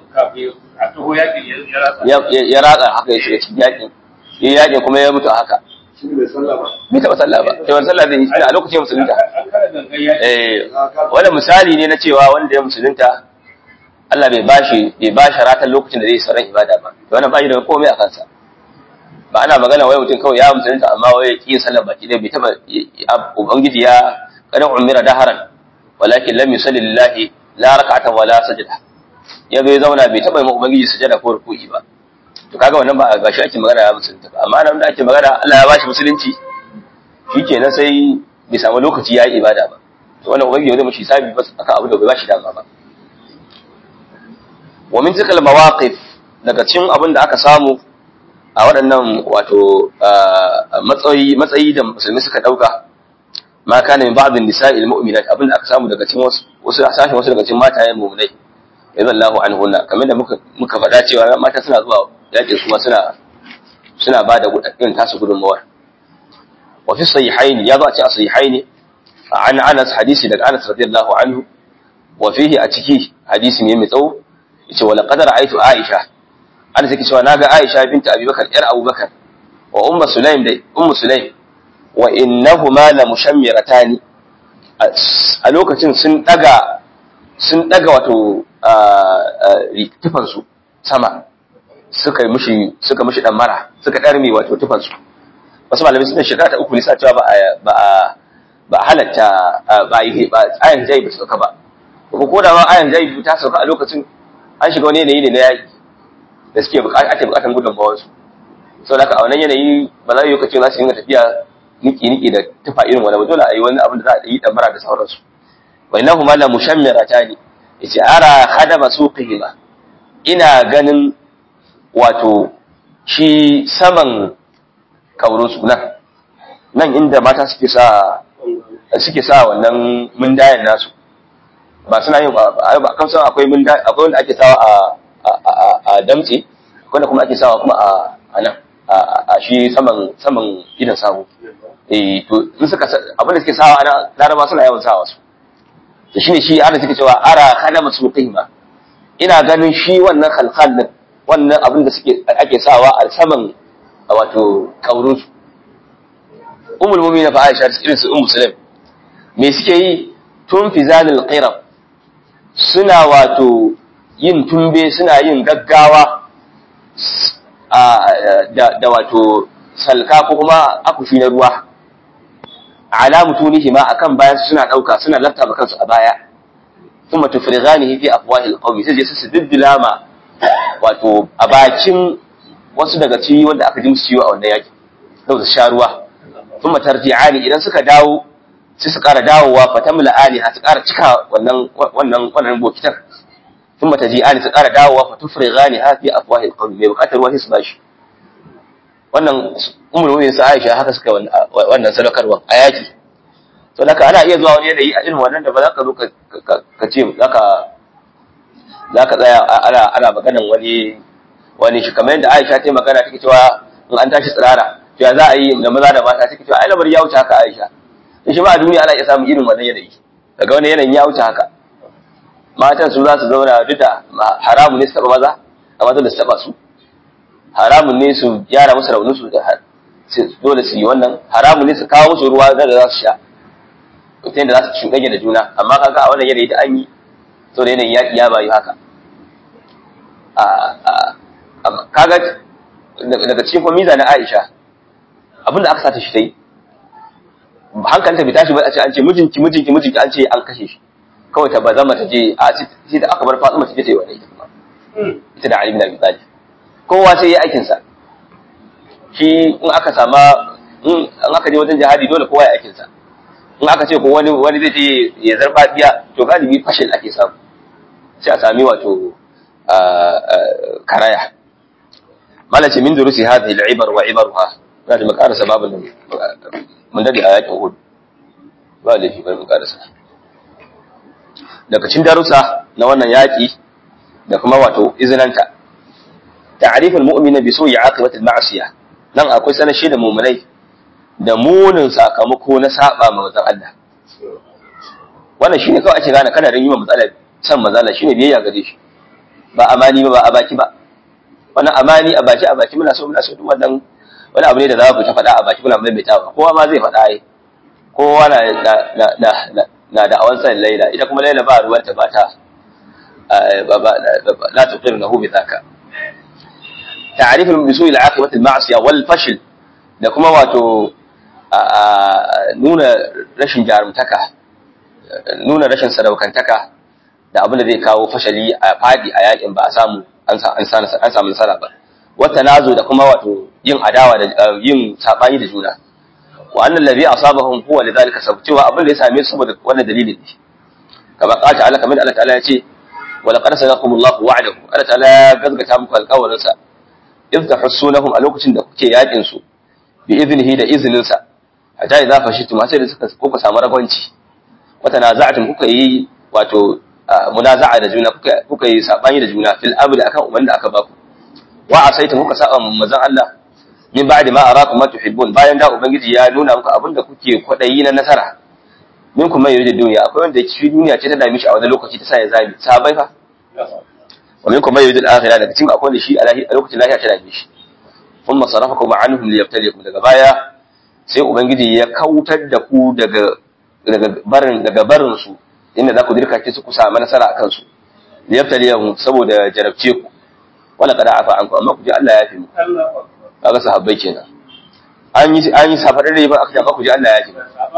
ya ratsa haka ya shiga cikin yaƙin ya yaƙin kuma ya mutu a haka bai taɓa sallah ba sai wani sallah zai yi shi a lokacin musulunta eh wani misali ne na cewa wanda ya musulunta Allah bai bashi bai bashi ratan lokacin da zai sauran ibada ba to wannan bashi da komai a kansa ba ana magana wai mutum kawai ya musulunta amma wai ya ƙi sallar baki dai bai taɓa ubangiji ya kada umira daharan walakin lam yusalli lillahi la rak'atan wala sajda ya bai zauna bai taɓa yi ubangiji sujada ko ruku'i ba to kaga wannan ba ga shi ake magana ya musulunta ba amma nan da ake magana Allah ya bashi musulunci shikenan sai bai samu lokaci ya yi ibada ba to wannan ubangiji zai mishi hisabi ba akan abu da bai bashi dama ba wa min tilkal mawaqif daga cikin abin da aka samu a waɗannan wato matsayi matsayi da musulmi suka dauka ma kana min ba'd nisa'il mu'minat abin da aka samu daga cikin wasu wasu sashen wasu daga cikin matayen mu'minai radiyallahu anhunna kamar da muka muka faɗa cewa mata suna zuwa yaƙin kuma suna suna ba da irin tasu gudunmawar wa fi sahihaini ya zo a ce a sahihaini an Anas hadisi daga Anas radiyallahu anhu wa fihi a ciki hadisi ne mai tsawo yace wala qadara aitu Aisha Anas yake cewa naga Aisha binta Abi Bakar yar Abu Bakar wa ummu Sulaim da ummu Sulaim wa innahuma la mushammiratani a lokacin sun daga sun daga wato tufansu sama suka yi mushi suka mushi dan mara suka darme wato tufansu wasu malamai suna shekara ta uku ne sa cewa ba ba ba halatta ba yi ba ayan jayi ba sauka ba ko ko da ma ayan jayi ta sauka a lokacin an shiga wani yanayi ne na yaki da suke bukata ake bukatan gudunmawar su saboda haka a wannan yanayi ba za yi lokacin za su yi tafiya niki niki da tufa irin wani ba dole a yi wani abin da za a yi dan mara da sauransu wa innahuma la mushammiratani yace ara khadama suqihima ina ganin wato shi saman kaurinsu nan nan inda mata suke sa suke sa wannan mundayen nasu ba suna yin ba kan san akwai mundayen akwai wanda ake sawa a a damtse akwai wanda kuma ake sawa kuma a nan a shi saman saman idan sabo eh to in suka abin da suke sawa ana laraba suna yawan sawa su to shine shi ana suke cewa ara khalama suqihima ina ganin shi wannan khalkhal din wannan abin da suke ake sawa a saman wato kaurin su ummul mu'minin fa Aisha irin su ummu Sulaim me suke yi tun fi zalil qirab suna wato yin tumbe suna yin gaggawa da wato salka ko kuma akushi na ruwa ala mutunihi ma akan bayan suna dauka suna lafta ba kansu a baya kuma tufrighanihi fi afwahil qawmi sai su diddila ma wato a bakin wasu daga ciwi wanda aka ji musu ciwo a wannan yaki sau da sha ruwa kuma tarji'ani idan suka dawo sai su ƙara dawowa fatamla ali ha su ƙara cika wannan wannan wannan bokitar ثم تجيئان su ƙara dawowa fa tufrighani ha fi afwahil qawmi mai buƙatar ruwa sai su bashi wannan umar mu'minin sa Aisha haka suka wannan sadaukarwa a yaki to haka ana iya zuwa wani yanayi a irin wannan da ba za ka zo ka ce zaka zaka tsaya ana ana maganan wani wani shi kamar yadda Aisha ta magana take cewa in an tashi tsirara to ya za a yi da maza da mata take cewa ai lamar ya wuce haka Aisha shi ma a duniya ana iya samun irin wannan yanayi daga wani yanayin ya wuce haka matan su za su zauna duk da haramun ne su taba maza amma dole su taba su haramun ne su gyara musu raunin su da dole su yi wannan haramun ne su kawo musu ruwa da za su sha ta yadda za su cuɗanya da juna amma kaga a wannan yanayi da an yi to da yanayin yaƙi ya bayu haka kaga daga cikin kuma miza na Aisha abinda aka sata shi ta yi hankalinta bai tashi ba a ce an ce mijinki mijinki mijinki an ce an kashe shi kawai ta ba zama ta je a sai da aka bar Fatima ta je ta yi wannan ita kuma ita da Ali bin Abi Talib kowa sai ya aikin sa shi in aka sama in aka je wajen jihadi dole kowa ya aikin sa in aka ce ko wani wani zai je ya zarfa biya to galibi fashil ake samu sai a sami wato karaya malace min durusi hadhihi al-ibar wa ibaruha na da makarasa babu mun dade a yakin Uhud ba laifi bari mu karasa daga cikin darussa na wannan yaki da kuma wato izinanta ta'riful mu'mina bi su'i aqibati al-ma'siyah nan akwai sanashi da mu'minai da munin sakamako na saba ma manzon Allah wannan shine kawai ake gane kana rin yi matsala san mazala shine biyayya gare shi ba amani ba ba a baki ba wannan amani a baki a baki muna so muna so duk wannan wani abu ne da za ku ta faɗa a baki muna maimaitawa kowa ma zai faɗa ai kowa na na na na da awan san laila ita kuma laila ba ruwanta ba ta la tuqirnahu bi dhaka ta'rif al-bisu ila aqibati al-ma'siyah wal fashl da kuma wato nuna rashin jarumtaka nuna rashin sadaukantaka da abin da zai kawo fashali a fadi a yakin ba a samu an samu nasara ba wata nazo da kuma wato yin adawa da yin sabani da juna wa annal ladhi asabahum huwa lidhalika sabab cewa abin da ya same su saboda wannan dalilin ne kama qala ta'ala kamar Allah ta'ala ya ce wa laqad sadaqakumullahu wa'adahu Allah ta'ala ya gazgata muku alƙawarin sa idh tahussunahum a lokacin da kuke yakin su bi iznihi da iznin sa hatta idza fashitum sai da suka kuka samu ragwanci wata naza'atin kuka yi wato munaza'a da juna kuka kuka yi sabani da juna fil amri akan umman da aka baku wa asaita kuka saba manzon Allah min ba'di ma arakum ma tuhibbun bayan da ubangiji ya nuna muku abinda kuke kwadayi na nasara min kuma yuridu duniya akwai wanda shi duniya ce ta dame shi a wani lokaci ta sa ya zabi sabai fa wa min kuma yuridu al-akhirah daga cikin akwai da shi a lokacin lafiya ta dame shi thumma sarafakum anhum liyabtaliyakum daga baya sai ubangiji ya kautar da ku daga daga barin daga barin su inda za ku dirka ki su ku samu nasara akan su liyabtaliyahum saboda jarabce ku wala qad afa anku amma ku ji Allah ya fi mu kaga sahabbai kenan an yi an yi safar da ba aka jaba ku ji Allah ya fi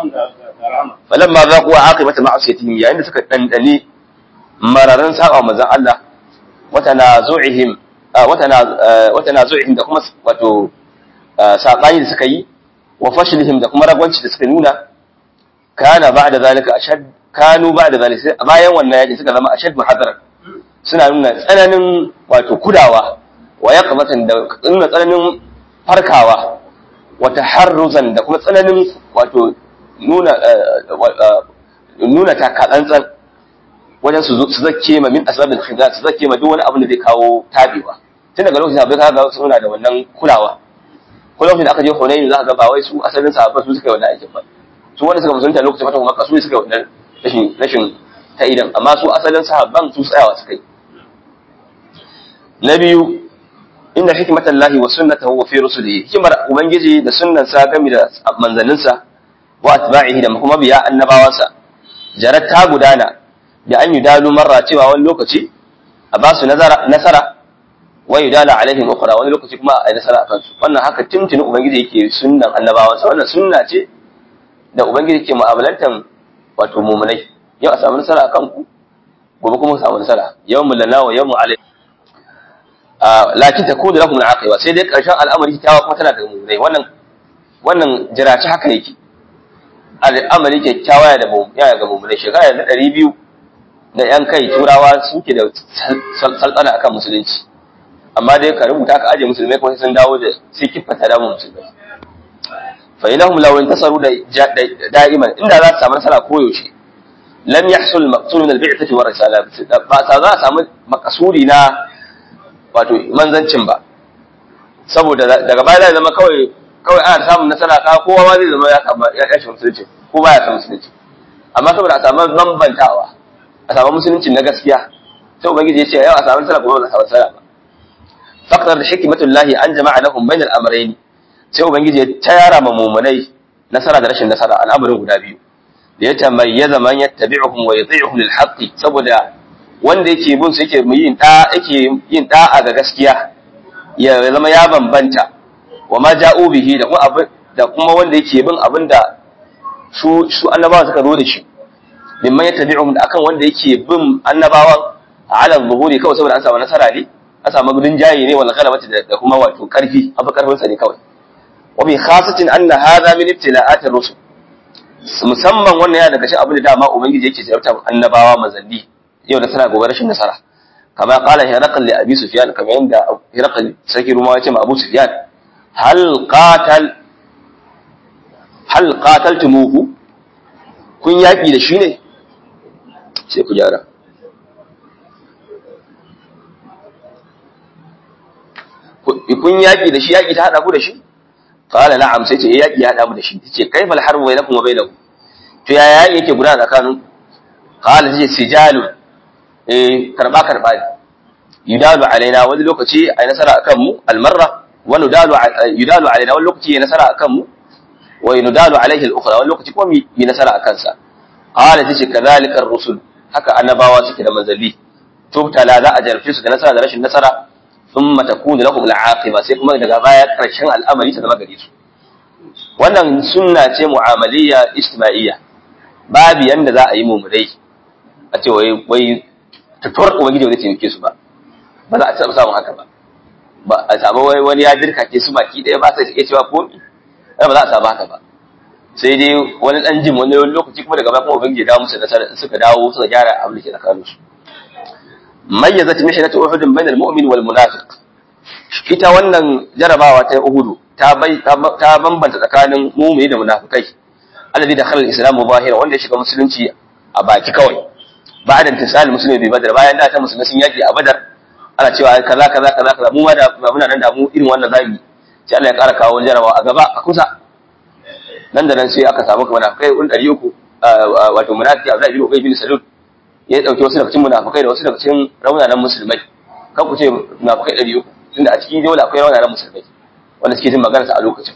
falamma zaqu aqibata ma'asiyatihim yayin da suka dandane mararan saba manzon Allah wata nazu'ihim wata wata nazu'ihim da kuma wato sabani da suka yi wa fashlihim da kuma ragwanci da suka nuna kana ba'da zalika ashad kanu ba'da zalika bayan wannan yaki suka zama ashad muhadara suna nuna tsananin wato kudawa wa yaqmatan da nuna tsananin farkawa wa taharruzan da kuma tsananin wato nuna nuna takatsantsan wajen su zakke ma min asbabil khidaj su zakke ma duk wani abin da zai kawo tabewa tun daga lokacin abai kaga suna da wannan kulawa ko lokacin da aka je Hunayn za ka ga ba wai su asalin sahabban su suka yi wannan aikin ba su wanda suka musulunta lokacin fatan Makka su suka yi wannan rashin rashin ta idan amma su asalin sahabban su tsayawa suka yi na biyu inna hikmatan lahi wa sunnatahu wa fi rusulihi hikmar ubangiji da sunnan sa game da manzanninsa wa atba'ihi da kuma biya annabawansa jarat ta gudana da an yudalu marra cewa wani lokaci a ba su nasara wa yudala alaihim ukhra wani lokaci kuma a yi nasara akan su wannan haka tuntuni ubangiji yake sunnan annabawansa wannan sunna ce da ubangiji ke mu'amalantan wato mu'minai yau a samu nasara akan ku gobe kuma samu nasara yawmul lana wa yawmul alaihi lakin ta kudu lakum al-aqiba sai dai karshen al'amari kyawa kuma tana da mummunai wannan wannan jiraci haka yake al'amari kyakkyawa ya da ya ga mummunai shekara da ɗari biyu da yan kai turawa suke da saltsana akan musulunci amma dai ka rubuta ka aje musulmai kuma sun dawo da sai kiffata da musulmai fa inahum law intasaru da da'iman inda za su samu nasara koyaushe lam yahsul maqsud min al-bi'thati wa risala ba ta za a samu makasuri na wato manzancin ba saboda daga baya zai zama kawai kawai ana samun nasara ka kowa ma zai zama ya samu ya tashi musulunci ko ba ya san musulunci amma saboda a samu bambantawa a samu musulunci na gaskiya sai ubangiji ya ce yau a samu nasara kuma ba a samu nasara ba faqdar da hikmatullahi an jama'a lahum bainal amrayn sai ubangiji ya tayara ma mumunai nasara da rashin nasara al'amarin guda biyu da ya tamayyaza man yattabi'uhum wa yuti'uhum lil haqqi saboda wanda yake bin su yake yin da yake yin da'a ga gaskiya ya zama ya bambanta wa ma ja'u bihi da kuma abin da kuma wanda yake bin abin da su su annabawa suka zo da shi mimman yattabi'uhum da akan wanda yake bin annabawan ala zuhuri kawai saboda an samu nasara ne an samu gudun jayi ne wal ghalabati da kuma wato karfi abu karfin sa ne kawai wa bi khasatin anna hadha min ibtila'at ar-rusul musamman wannan ya daga cikin abin da dama ubangiji yake jarabta annabawa manzanni yau nasara gobe rashin nasara kama qala hiraqal li abi sufyan kama yanda hiraqal sarki rumawa ya ce ma abu sufyan hal qatal hal qataltumuhu kun yaki da shi ne sai ku gyara kun yaki da shi yaki ta hada ku da shi qala na'am sai ce eh yaki ya hada mu da shi ce kaifa al-harbu bainakum wa bainahu to ya yaki yake gudana tsakanin qala sai sijalun eh karba karba ne yudalu alaina wani lokaci ai nasara akan mu al-marra wa nudalu yudalu alaina wani lokaci ya nasara akan mu wa yudalu alaihi al-ukhra wani lokaci kuma yi nasara akan sa qala sai kadhalika ar-rusul haka annabawa suke da manzali tubtala za a jarfe su da nasara da rashin nasara thumma takunu lahum al-aqiba sai kuma daga baya karshen al'amari ta zama gare su wannan sunna ce mu'amaliyya ijtima'iyya babu yanda za a yi mumudai a ce wai wai tutuwar ubangiji wani taimake su ba ba za a taɓa samun haka ba ba a samu wai wani ya dirka ke su baki ɗaya ba sai iya cewa komi ba za a samu haka ba sai dai wani ɗan jin wani lokaci kuma daga baya kuma ubangiji ya dawo musu nasara suka dawo suka gyara abin da ke tsakanin su mayyazat mihnatu uhud bainal mu'min wal munafiq ita wannan jarabawa ta uhudu ta bai ta bambanta tsakanin mu'mini da munafikai alladhi dakhala al-islam zahira wanda ya shiga musulunci a baki kawai ba'da intisal muslimi bi badar bayan da ta musulmi sun yaki a badar ana cewa kaza kaza kaza kaza mu ma da muna nan da mu irin wannan zabi sai Allah ya ƙara kawo wani jarabawa a gaba a kusa nan da nan sai aka samu kamar kai un 300 wato munafiki Abdullahi bin Ubay bin Salul ya dauki wasu daga cikin munafikai da wasu daga cikin raunanan musulmai kan ku ce munafikai 300 tunda a cikin dole akwai raunanan musulmai wanda suke jin magana a lokacin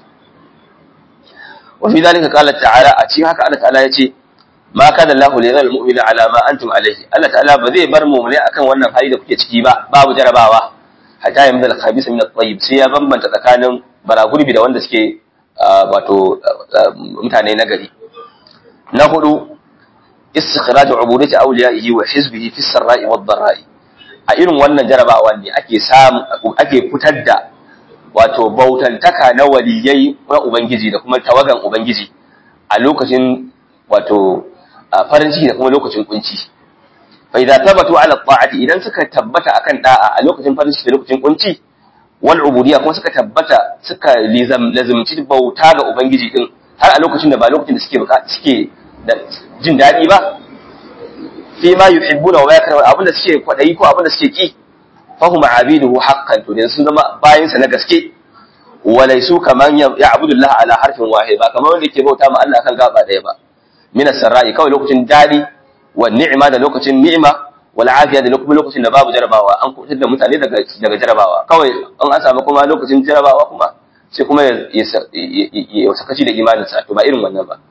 wa fi zalika qala ta'ala a cikin haka Allah ta'ala yace ma kana Allahu li yadhal mu'mina ala ma antum alayhi Allah ta'ala ba zai bar mu'mini akan wannan hali da kuke ciki ba babu jarabawa hatta yamda al-khabisa min at-tayyib sai ya bambanta tsakanin baragurbi da wanda suke wato mutane na gari na hudu istikhraj ubudati awliyaihi wa hizbihi fi sarra'i wad dharra'i a irin wannan jarabawa ne ake samu ake fitar da wato bautantaka na waliyai na ubangiji da kuma tawagan ubangiji a lokacin wato farin ciki da kuma lokacin kunci fa idza tabatu ala ta'ati idan suka tabbata akan da'a a lokacin farin ciki da lokacin kunci wal ubudiyya kuma suka tabbata suka lazimci bauta ga ubangiji din har a lokacin da ba lokacin da suke suke da jin daɗi ba fi ma yuhibbuna wa yakrahu abinda suke kwadayi ko abinda suke ki fahum abiduhu haqqan to dan sun zama bayin sa na gaske walaisu kaman ya'budu Allah ala harfin wahid ba kamar wanda yake bauta ma Allah kan gaba daya ba min as-sarra'i kawai lokacin dadi wa ni'ma da lokacin ni'ima wal afiya da lokacin da babu jarabawa an kutar da mutane daga daga jarabawa kawai an an samu kuma lokacin jarabawa kuma sai kuma ya sakaci da imanin sa to ba irin wannan ba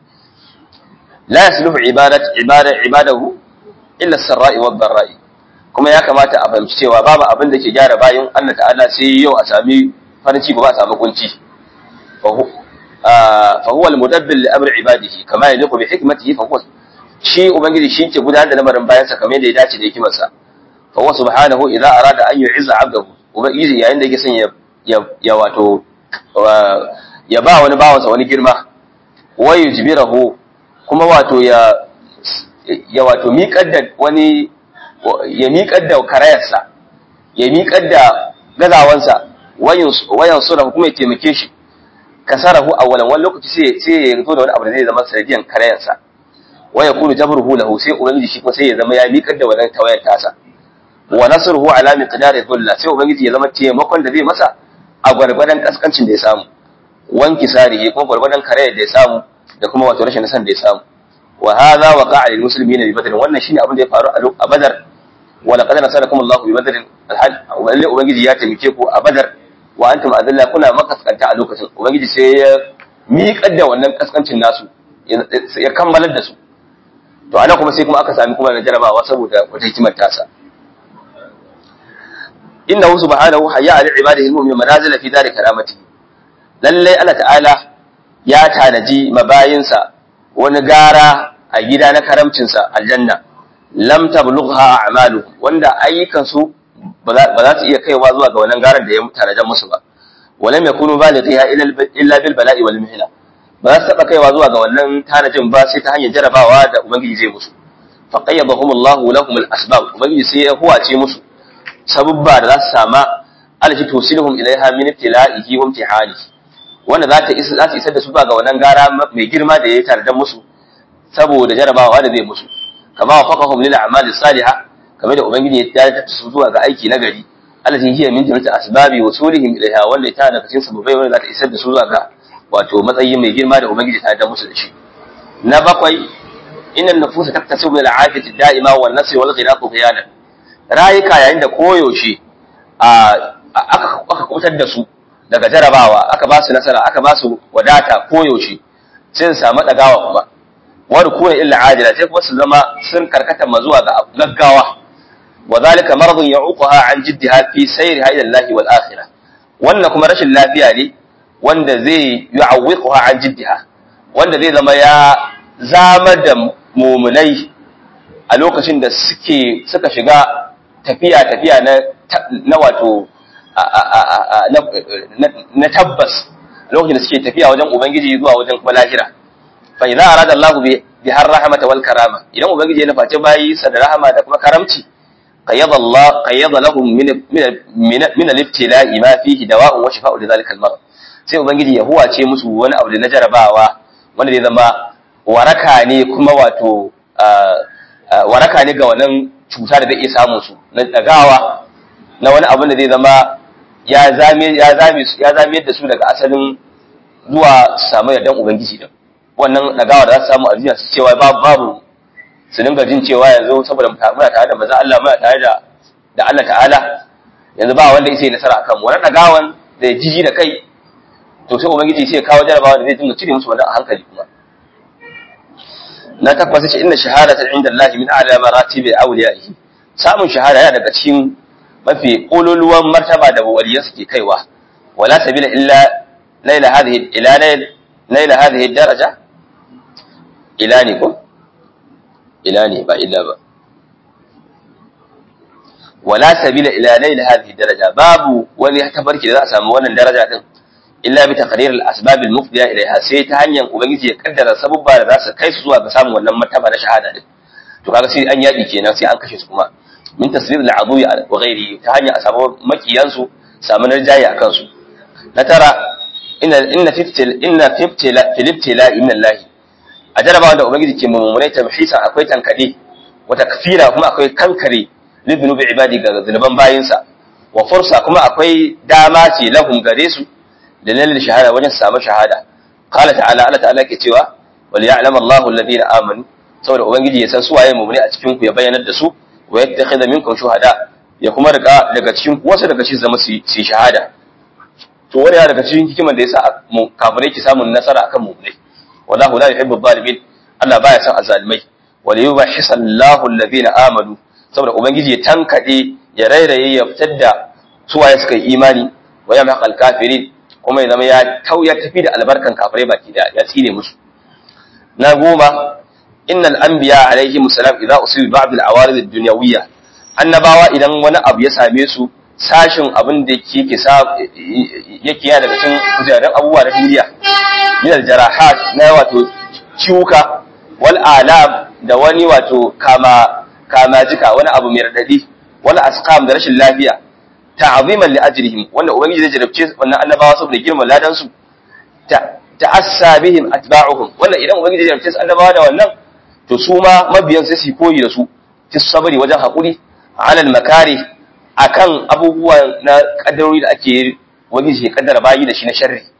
la yasluhu ibadat ibada ibadahu illa as-sarra'i wad dharra'i kuma ya kamata a fahimci cewa babu abin da ke gyara bayan Allah ta'ala sai yau a sami farin ciki ba a samu kunci fa huwa al-mudabbir li amri ibadihi kama yaliqu bi hikmatihi fa huwa shi ubangiji shi ke gudanar da lamarin bayan sa kamar yadda ya dace da hikimarsa fa huwa subhanahu idza arada an yu'izza 'abdahu ubangiji yayin da yake son ya ya wato ya ba wani bawansa wani girma wa yujbirahu kuma wato ya ya wato miƙar da wani ya miƙar da karayarsa ya miƙar da gazawansa wayan sura kuma ya taimake shi kasarahu awwalan wani lokaci sai sai ya zo da wani abu da zai zama sanadiyan karayarsa wa yakunu jabruhu lahu sai ubangiji shi kuma sai ya zama ya miƙar da wannan tawayar tasa wa nasruhu ala miqdari dhulla sai ubangiji ya zama taimakon da zai masa a gwargwadon kaskancin da ya samu wanki sarihi kuma gwargwadon kare da ya samu da kuma wato rashin nasan da ya samu wa hadha waqa'a lil muslimina bi badr wannan shine abin da ya faru a badar wa laqad nasarakum Allahu bi badr alhal wallahi ubangiji ya taimake ku a badar wa antum adalla kuna makaskanta a lokacin ubangiji sai ya miƙar da wannan kaskancin nasu ya kammalar da su to ana kuma sai kuma aka sami kuma na jarabawa saboda wata hikimar tasa innahu subhanahu hayya ali ibadihi almu'min manazila fi dari karamati lalle Allah ta'ala ya tanaji mabayinsa wani gara a gida na karamcinsa aljanna lam tablugha a'malu wanda ayyukan su ba za su iya kaiwa zuwa ga wannan garan da ya tanajan musu ba walam yakunu balighiha illa bil bala'i wal mihna ba za su taɓa kaiwa zuwa ga wannan tanajin ba sai ta hanyar jarabawa da ubangiji zai musu fa qayyadahum Allah lahum al asbab ubangiji sai ya huwace musu sabubba da za su sama alati tusilhum ilaiha min ibtila'ihi wa imtihani wanda za ta isa za ta isar da su zuwa ga wannan gara mai girma da ya tanadan musu saboda jarabawa da zai musu kama wa faqahum lil a'mali salihah kamar da ubangiji ya dakatar su zuwa ga aiki na gari alati hiya min jami'ati asbabi wusulihim ilaiha wanda ta daga cikin sababai wanda za ta isar da su zuwa ga wato matsayi mai girma da ubangiji ta da musu da shi na bakwai innan nufusa taktasibu min al'afiyati da'ima wan nasri wal ghiraqu qiyana rayuka yayin da koyaushe a aka aka kutar da su daga jarabawa aka ba su nasara aka ba su wadata koyaushe sai su samu dagawa kuma wa rukuna illa ajila sai kuma su zama sun karkata ma zuwa ga gaggawa wa zalika maradun ya'uquha an jiddiha fi sayriha ila Allah wal akhirah wannan kuma rashin lafiya ne wanda zai yu'awwiquha an jiddiha wanda zai zama ya zama da mumunai a lokacin da suke suka shiga tafiya tafiya na na wato na tabbas lokacin da suke tafiya wajen ubangiji zuwa wajen kuma lahira fa idza arada Allahu bi har rahmata wal karama idan ubangiji ya nufaci bayi sa da rahama da kuma karamci qayyada Allah qayyada lahum min min al-ibtila'i ma fihi dawa'un wa shifa'u li dhalika al-marad sai ubangiji ya huwace musu wani abu da na jarabawa wanda zai zama waraka ne kuma wato waraka ne ga wannan cuta da zai iya samun su na dagawa na wani abin da zai zama ya zame ya zame ya zame da su daga asalin zuwa su samu yardan ubangiji din wannan dagawa da za su samu a duniya su cewa babu babu su dinga jin cewa yanzu saboda muna tare da manzon Allah muna tare da da Allah ta'ala yanzu ba wanda yake nasara akan mu wannan dagawan da jiji da kai to sai ubangiji sai kawo jarabawa da zai dinga cire musu wannan a hankali kuma na tabbata ce inna shahadatan inda Allah min a'la maratibi awliyaihi samun shahada yana daga cikin mafi kololuwan martaba da waliyan suke kaiwa wala sabila illa naila hadhihi ila nail naila hadhihi daraja ila ne ko ila ne ba illa ba wala sabila ila naila hadhihi daraja babu wani tabarki da za a samu wannan daraja din illa bi taqrir al-asbab al-mufdiya ilayha sai ta hanyar ubangiji ya kaddara sabubba da za su kai su zuwa ga samun wannan martaba na shahada din to kaga sai an yaki kenan sai an kashe su kuma min tasrir al-adu wa ghairi ta hanyar a samu makiyan su samu narjayi akan su na tara inna inna fiftil inna fiftila filibtila inna Allah a jarabawa da ubangiji ke mummunai tamhisa akwai tankade wa takfira kuma akwai kankare lidnubi ibadi ga zunuban bayinsa wa fursa kuma akwai dama ce lahum gare su dalilin shahada wajen samu shahada qala ta'ala Allah ta'ala ke cewa wal ya'lam Allahu alladhina amanu saboda ubangiji ya san su waye mu'mini a cikin ku ya bayyanar da su wa yattakhidha minkum shuhada ya kuma rika daga cikin ku wasu daga cikin zama su yi shahada to wani ya daga cikin hikimar da yasa mu kafirai ki samun nasara akan mu'minai wallahu la yuhibbu adh-dhalimin Allah baya son azzalimai wal yubahhisa Allahu alladhina amanu saboda ubangiji ya tankade ya rairaye ya fitar da su waye suka yi imani wa yamhaqal kafirin kuma ya zama ya tauya tafi da albarkan kafirai baki da ya tsine musu na goma innal anbiya alaihi musallam idza usibu ba'd al-awarid ad-dunyawiyya annabawa idan wani abu ya same su sashin abin da yake sa yake ya daga cikin kujeran abubuwa na duniya min al-jarahat na wato ciwuka wal alam da wani wato kama kama jika wani abu mai radadi wal asqam da rashin lafiya ta'ziman li ajrihim wanda ubangiji zai jarabce wannan annabawa saboda girman ladan su ta'assa bihim atba'uhum wanda idan ubangiji zai jarabce su annabawa da wannan to su ma mabiyan sai su koyi da su fi sabari wajen hakuri alal makari akan abubuwa na kaddarori da ake ubangiji ya kaddara bayi da shi na sharri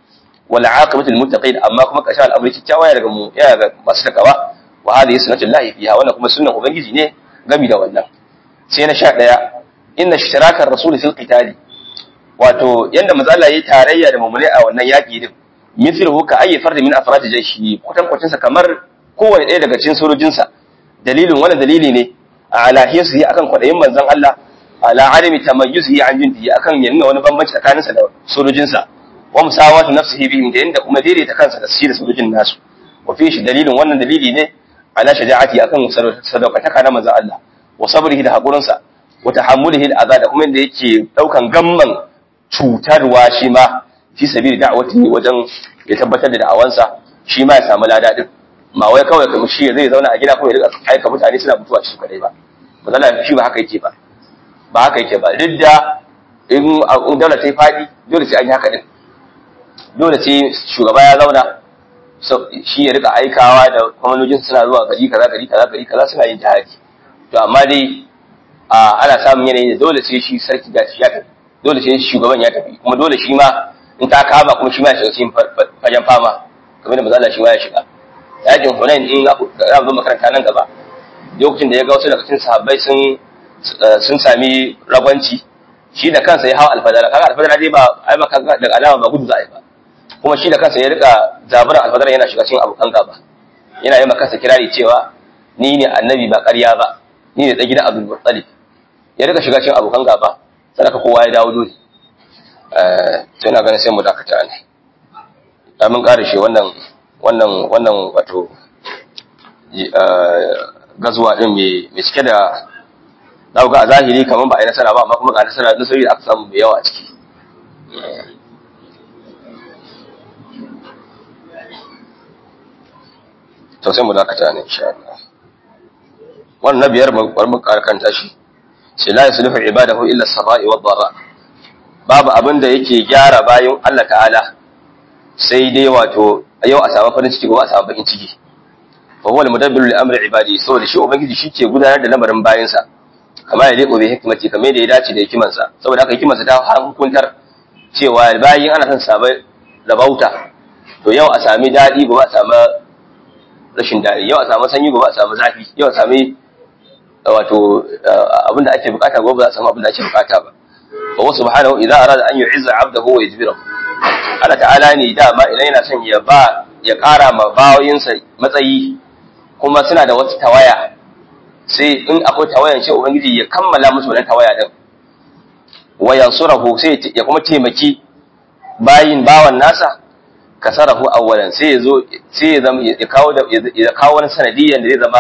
wal aqibatu lil muttaqin amma kuma kashin al'amari kyakkyawa ya daga mu ya ga masu takawa wa hadhihi sunnatu llahi fiha wannan kuma sunnan ubangiji ne gami da wannan sai na 11 inna ishtirakar rasul fil qitali wato yanda manzo Allah yayi tarayya da mu'mini a wannan yaki din mithluhu ka ayyi fard min afrad jayshi kutan kwacin sa kamar kowane ɗaya daga cikin sojojinsa dalilin wannan dalili ne ala hiyasi akan kwadayin manzon Allah ala adami tamayyuzi an jindi akan ya nuna wani bambanci tsakaninsa da sojojinsa wa musawatu nafsihi bihim da yanda kuma daidaita kansa da shi da sojojin nasu wa fi shi dalilin wannan dalili ne ala shaja'ati akan sadaukataka na manzon Allah wa sabrihi da hakurinsa wa tahammulihi al'adha da kuma yanda yake daukan gamman cutarwa shi ma fi sabili da'awati wajen ya tabbatar da da'awansa shi ma ya samu lada din ma wai kawai kamar shi zai zauna a gida kuma ya rika aika mutane suna mutuwa shi kadai ba manzon shi ba haka yake ba ba haka yake ba duk da in daula ta yi faɗi dole sai an yi haka din dole sai shugaba ya zauna shi ya rika aikawa da kwamanojin suna zuwa gari kaza gari kaza gari kaza suna yin jihadi to amma dai ana samun yanayi da dole sai shi sarki da ya tafi dole sai shugaban ya tafi kuma dole shi ma in ta kama kuma shi ma ya shiga cikin fagen fama kamar da mazala shi ma ya shiga yakin hunain in za mu zo makaranta nan gaba lokacin da ya ga wasu daga cikin sahabbai sun sun sami ragwanci shi da kansa ya hawa alfadara kaga alfadara dai ba ai ba kaga daga alama ba gudu za a yi ba kuma shi da kansa ya rika zaburan alfadara yana shiga cikin abokan gaba yana yi kansa kirari cewa ni ne annabi ba ƙarya ba ni ne tsagida abdul muttalib ya rika shiga cikin abokan gaba sadaka kowa ya dawo dole eh sai na ganin sai mu dakata ne da mun ƙara shi wannan wannan wannan wato gazuwa din mai cike da za ga a zahiri kamar ba a yi nasara ba amma kuma ga nasara nasari da aka samu mai yawa a ciki to sai mu dakata ne insha Allah wannan na biyar bar mu karkanta shi sai la yuslihu ibadahu illa as-sarai wa dharra babu abin da yake gyara bayan Allah ta'ala sai dai wato yau a samu farin ciki gobe a samu bakin ciki fa huwa al-mudabbiru li amri ibadi saboda shi ubangiji shi ke gudanar da lamarin bayansa kamar ya leko bai hikimati kamar da ya dace da hikimansa saboda haka hikimansa ta hukuntar cewa bayan ana son sabai rabauta to yau a sami daɗi gobe a sami rashin daɗi yau a sami sanyi gobe a sami zafi yau a sami wato abinda ake bukata gobe za a sami abinda ake bukata ba wa wasu subhanahu idan arada an yu'izza 'abdahu wa yajbirahu Allah ta'ala ne dama idan yana son ya ba ya ƙara ma bawoyinsa matsayi kuma suna da wata tawaya sai in akwai tawayan shi ubangiji ya kammala musu wannan tawaya din wa yansurahu sai ya kuma taimaki bayin bawan nasa kasarahu awwalan sai ya zo sai ya zama ya kawo da ya kawo wani sanadiyan da zai zama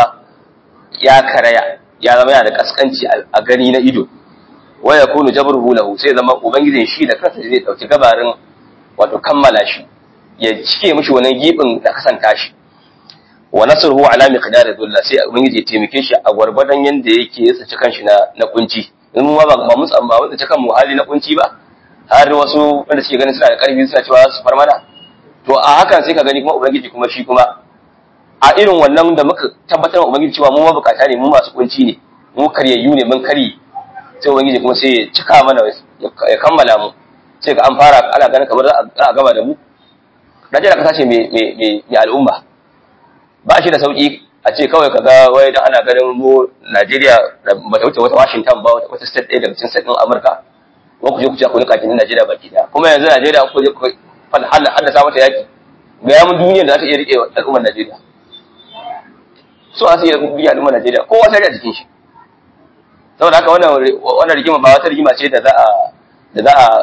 ya karaya ya zama yana da kaskanci a gani na ido wa yakunu jabruhu lahu sai ya zama ubangijin shi da kansa zai dauki gabarin wato kammala shi ya cike mishi wannan gibin da kasanta shi wa nasruhu ala miqdar dhulla sai ubangiji ya taimake shi a gwargwadon yanda yake ya tsaci kanshi na na kunci in mu ba ba mu ba mu tsaci kanmu hali na kunci ba har wasu wanda suke ganin suna da karfi suna cewa su far mana to a hakan sai ka gani kuma ubangiji kuma shi kuma a irin wannan da muka tabbatar wa ubangiji cewa mu mabukata ne mu masu kunci ne mu karyayyu ne mun kari sai ubangiji kuma sai ya cika mana ya kammala mu sai ga an fara ana ganin kamar za a gama da mu Najeriya kasa ce mai al'umma ba shi da sauki a ce kawai kaga wai dan ana ganin mu Najeriya ba ta wuce wata Washington ba wata state ɗaya daga cikin state ɗin Amurka ko ku je ku ci ku nika kinin Najeriya baki daya kuma yanzu Najeriya ku je ku haddasa mata yaki ga yamin duniyar da za ta iya rike al'ummar Najeriya so a iya rike al'ummar Najeriya kowa sai da jikin shi saboda haka wannan wannan rigima ba wata rigima ce da za a da za a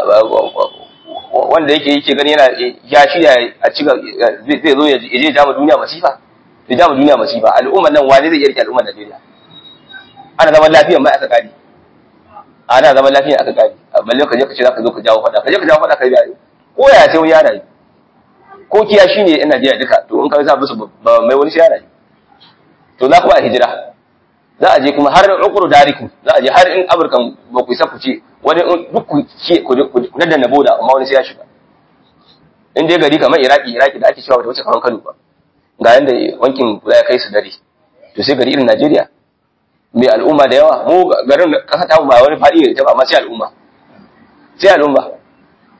wanda yake yake gani yana ya shirya a ci zai zo ya je jama duniya masifa ya jama duniya masifa al'ummar nan wani zai iya rike al'ummar Najeriya ana zaman lafiya mai aka kadi ana zaman lafiya aka kadi balle ka je ka ce zaka zo ka jawo fada ka je ka jawo fada ka yi ko ya sai wani yana yi ko kiya shine yan Najeriya duka to in ka sa musu ba mai wani shi yana yi to za ku a hijira za a je kuma har ukuru dariku za a je har in Amurkan ba ku isa ku ce wani duk ku ce ku nadda na boda amma wani sai ya shiga in dai gari kamar Iraki Iraki da ake cewa bata wuce kamar Kano ba ga yanda wankin ya kai su dare to sai gari irin Najeriya mai al'umma da yawa mu garin kasa ta ba wani fadi ne ta ba amma sai al'umma sai al'umma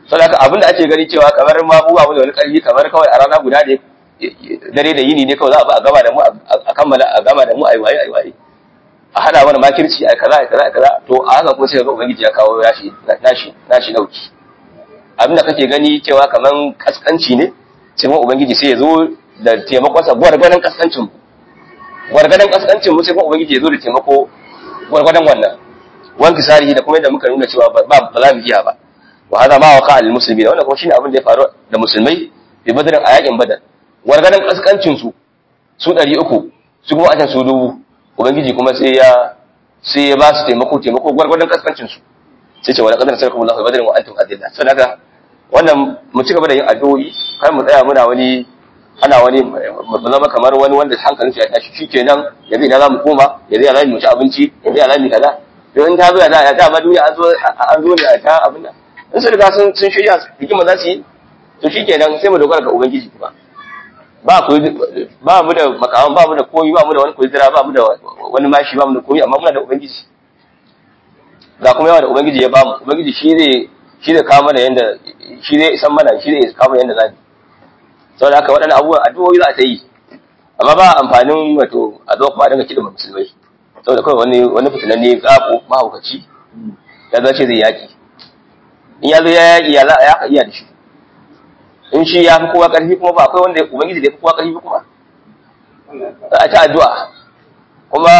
saboda abin da ake gani cewa kamar ma mu ba mu da wani karfi kamar kawai a rana guda ne dare da yini ne kawai za a ba a gama da mu a kammala a gama da mu a yi waye a yi waye a hada mana makirci a kaza a kaza a kaza to a haka kuma sai ga ubangiji ya kawo nashi nashi nashi dauki abin da kake gani cewa kaman kaskanci ne sai kuma ubangiji sai ya zo da taimakon sa gwargwadon kaskancin mu gwargwadon kaskancin mu sai kuma ubangiji ya zo da taimako gwargwadon wannan wanki sarihi da kuma yadda muka nuna cewa ba ba za mu iya ba wa hada ma waqa al muslimin wannan kuma shine abin da ya faru da musulmai bi badrin a yakin badar gwargwadon kaskancin su su 300 su kuma a su dubu ubangiji kuma sai ya sai ya ba su taimako taimako gwargwadon kaskancin su sai ce wa laqad nasarakum Allahu badrin wa antum adilla saboda wannan mu ci gaba da yin addu'o'i kar mu tsaya muna wani ana wani mu zama kamar wani wanda hankalin ya tashi shikenan yanzu ina za mu koma yanzu ya za mu ci abinci yanzu ya za mu kaza to in ta zo ya za ta ba duniya an zo an zo ne a ta abin nan in sun riga sun sun shirya hikima za su yi to shikenan sai mu dogara ga ubangiji kuma ba ku ba mu da makaman ba mu da koyi ba mu da wani kudura ba mu da wani mashi ba mu da koyi amma muna da ubangiji ga kuma yawa da ubangiji ya ba mu ubangiji shi zai shi zai kawo mana yanda shi zai isan mana shi zai kawo mana yanda zamu saboda haka waɗannan abubuwan addu'o'i za ta yi amma ba amfanin wato a zo kuma a dinga kiɗa musulmai saboda kawai wani wani fitinanne gafo mahaukaci ya zace zai yaƙi in ya zo ya yaƙi ya za a yaƙa iya da shi in shi ya fi kowa ƙarfi kuma ba akwai wanda ubangiji da ya fi kowa ƙarfi kuma za a ta addu'a kuma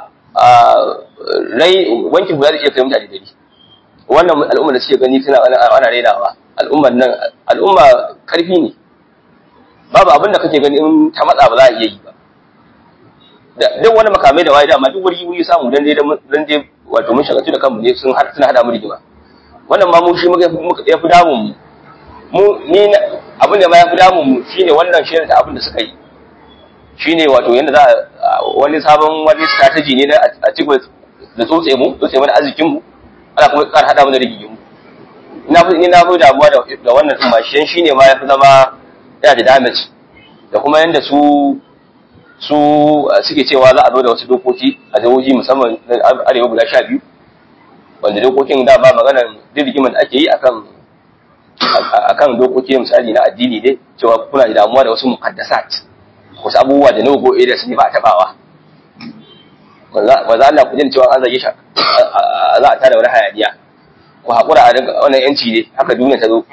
rai wankin guda zai iya kai mutane dari wannan al'umma da suke gani suna ana rainawa al'ummar nan al'umma ƙarfi ne babu abin da kake gani in ta matsa ba za a iya yi ba duk wani makamai da waye dama duk wuri wuri samu dan dai dan dai wato mun shagaltu da kanmu ne sun suna hada mu rigima wannan ma mu shi muka ya fi damun mu mu ni abin da ma ya fi damun mu shine wannan shirin da abin da suka yi shine wato yanda za a wani sabon wani strategy ne na a cikin da tsotse mu tsotse mana arzikin mu ana kuma kar hada mu da rigimu ina fi ina fi damuwa da da wannan din ma shi shine ma ya fi zama yana da damage da kuma yanda su su suke cewa za a zo da wasu dokoki a jihohi musamman arewa guda sha biyu wanda dokokin da ba maganar dirgiman da ake yi akan akan dokoki misali na addini ne cewa kuna da damuwa da wasu mukaddasat wasu abubuwa da no-go areas ne ba a tabawa wanzu Allah ku jin cewa an zage shi za a tada wani hayaniya ku haƙura a daga wannan yanci ne haka duniya ta zo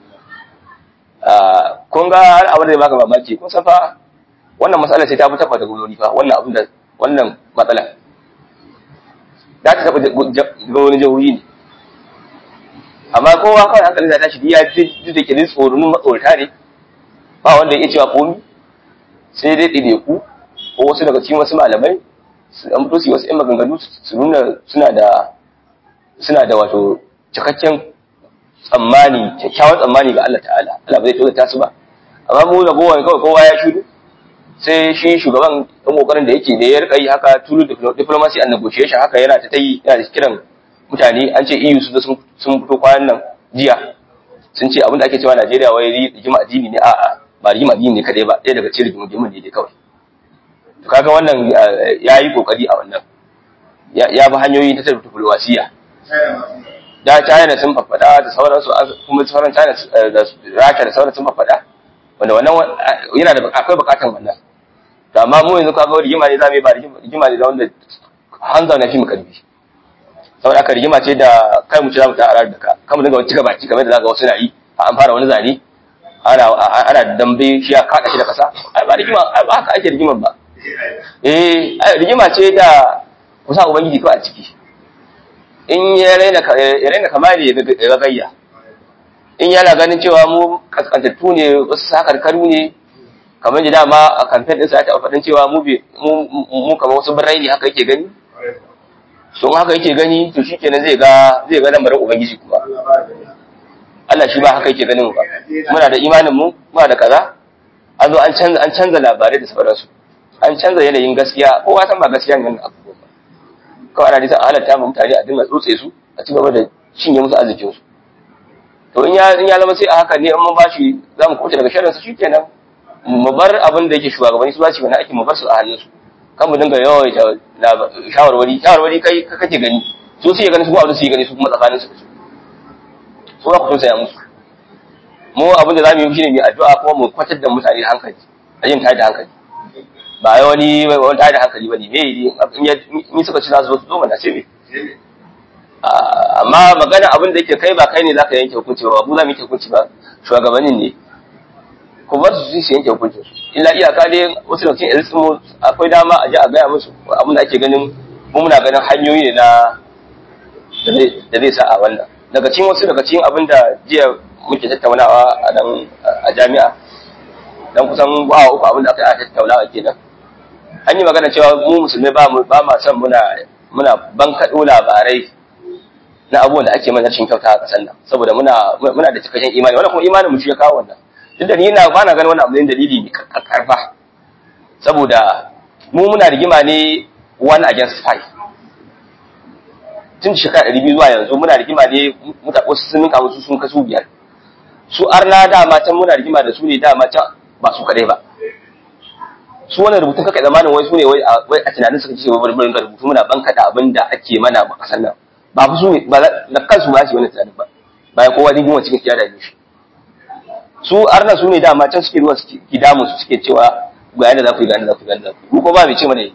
kun ga har abin da ya baka mamaki kun san fa wannan matsalar sai ta fi tabbata gwamnati fa wannan abin da wannan matsala za ta taɓa gwamnati jihohi ne amma kowa kawai hankali za ta shi ya ji da kirin tsoron matsorata ne ba wanda ya cewa komi sai dai ɗide ku ko wasu daga cikin wasu malamai su an fito su yi wasu ‘yan maganganu su nuna suna da suna da wato cikakken tsammani kyakkyawan tsammani ga Allah ta'ala Allah ba zai tozata su ba amma mu da kowa kawai kowa ya shudu sai shi shugaban ɗan ƙoƙarin da yake da ya rika yi haka tulu diplomacy and negotiation haka yana ta yi yana da kiran mutane an ce EU su sun fito kwanan nan jiya sun ce abin da ake cewa Najeriya wai rigima addini ne a'a ba rigima addini ne kadai ba ɗaya daga cikin rigimin ne dai kawai to kaga wannan ya yi kokari a wannan ya bi hanyoyi ta tafi diplomasiya da China sun faffada da sauransu kuma sauran China da Rasha da sauran sun faffada wanda wannan yana da akwai bukatan wannan to amma mu yanzu kaga rigima ne zamu yi ba rigima ne da wanda hanzar na fi mu karfi saboda aka rigima ce da kai mu ci zamu ta arar da ka kan mu dinga wani cika baki kamar da zaka wasu na yi an fara wani zane ana ana dambe shi ya kada shi da kasa ai ba rigima ai ba haka ake rigiman ba eh rigima ce da kusa ubangiji kawai a ciki in ya raina ya raina kamali ya gayya in yana ganin cewa mu kaskantattu ne wasu sakarkaru ne kamar da dama a kamfen ɗinsa ya taɓa faɗin cewa mu mu kamar wasu birrai ne haka yake gani to haka yake gani to shi kenan zai ga zai ga lamarin ubangiji kuma Allah shi ba haka yake ganin ba muna da imanin mu muna da kaza an zo an canza an canza labarai da sauransu an canza yanayin gaskiya kowa san ba gaskiya ne abubuwa ba kawai ana nisan halatta mu mutane a dinga tsotse su a ci gaba da cinye musu arzikin su to in ya in ya zama sai a haka ne in mun bashi za mu kauce daga sharrin su shikenan mu bar abin da yake shugabanni su ba shi wani aiki mu bar su a hannun su kan mu dinga yawaita shawarwari shawarwari kai kake gani su su gani su kuma abin su yi gani su kuma tsakanin su su za ku tausaya musu mu abin da zamu yi shine mu addu'a kuma mu kwatar da mutane da hankali a yin tayar da hankali ba ya wani wani tayar da hankali bane me in suka ci za su zo su zo mana ce me amma magana abin da yake kai ba kai ne zaka yanke hukunci ba mu za mu yanke hukunci ba shugabannin ne ko ba su su yanke hukunci illa iyaka dai wasu lokacin irin mu akwai dama a ji a gaya musu abin da ake ganin mu muna ganin hanyoyi ne na da zai sa a wannan daga cikin wasu daga cikin abin da jiya muke tattaunawa a nan a jami'a dan kusan ba uku abin da aka yi a tattaunawa kenan an yi magana cewa mu musulmai ba mu ba ma son muna muna bankaɗo labarai na abubuwan da ake mana rashin kyauta a ƙasar nan saboda muna muna da cikakken imani wannan kuma imanin mu shi ya kawo wannan duk da ni ina ba na ganin wannan abu ne dalili ne karfa saboda mu muna rigima ne one against five tun shekara ɗari biyu zuwa yanzu muna rigima ne wasu sun ninka musu sun kasu biyar su arna dama can muna rigima da su ne dama can ba su kaɗai ba su wannan rubutun kaka zamanin wai su ne wai a tunanin suka ce wai bari rubutu muna bankaɗa abin da ake mana a ƙasar nan ba fi su ne ba da kansu ba su yi wani tunanin ba bayan kowa rigima cikin kiyar da shi su arna su ne dama can suke zuwa suke damu su suke cewa ga yadda za ku yi ga yadda za ku yi ga yadda za ku yi ko ba mai ce mana yi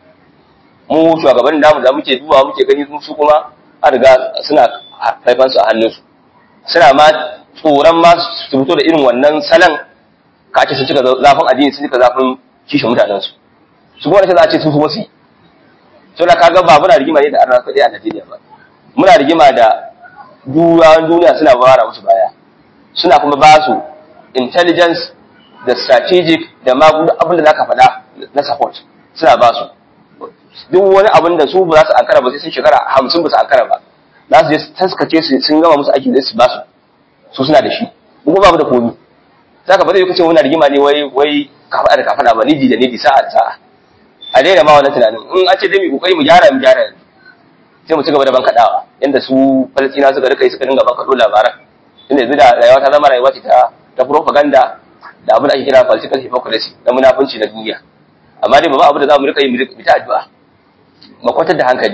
mu shugabannin namu da muke dubawa muke gani su kuma an riga suna haifan su a hannunsu suna ma tsoron ma su fito da irin wannan salon ka ce sun cika zafin addini sun cika zafin kishin mutanen su su kuma za a ce su kuma su yi so da kaga ba muna rigima ne da arna kaɗai a Najeriya ba muna rigima da durawan duniya suna bara musu baya suna kuma ba su intelligence da strategic da ma abin da zaka faɗa na support suna ba su duk wani abin da su ba za su ankara ba sai sun shekara hamsin ba su ankara ba za su je su taskace su sun gama musu aiki da su ba su su suna da shi mu ba mu da komi saka ba zai kace muna rigima ne wai wai kafa da kafa ba nidi da nidi sa'a da sa'a a daina ma wannan tunanin in an ce dai mu kokari mu gyara mu gyara sai mu ci gaba da bankaɗawa yanda su Falastina suka rika yi suka dinga bankaɗo labaran inda yanzu da rayuwa ta zama rayuwa ce ta ta propaganda da abin da ake kira political hypocrisy na munafunci na duniya amma dai ba abu da za mu rika yi mu ta addu'a mu kwatar da hankali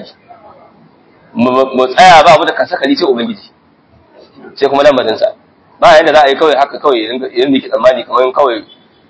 mu tsaya ba abu da kan sakali sai ubangiji sai kuma lamarin sa ba yanda za a yi kawai haka kawai idan da ke tsammani kamar kawai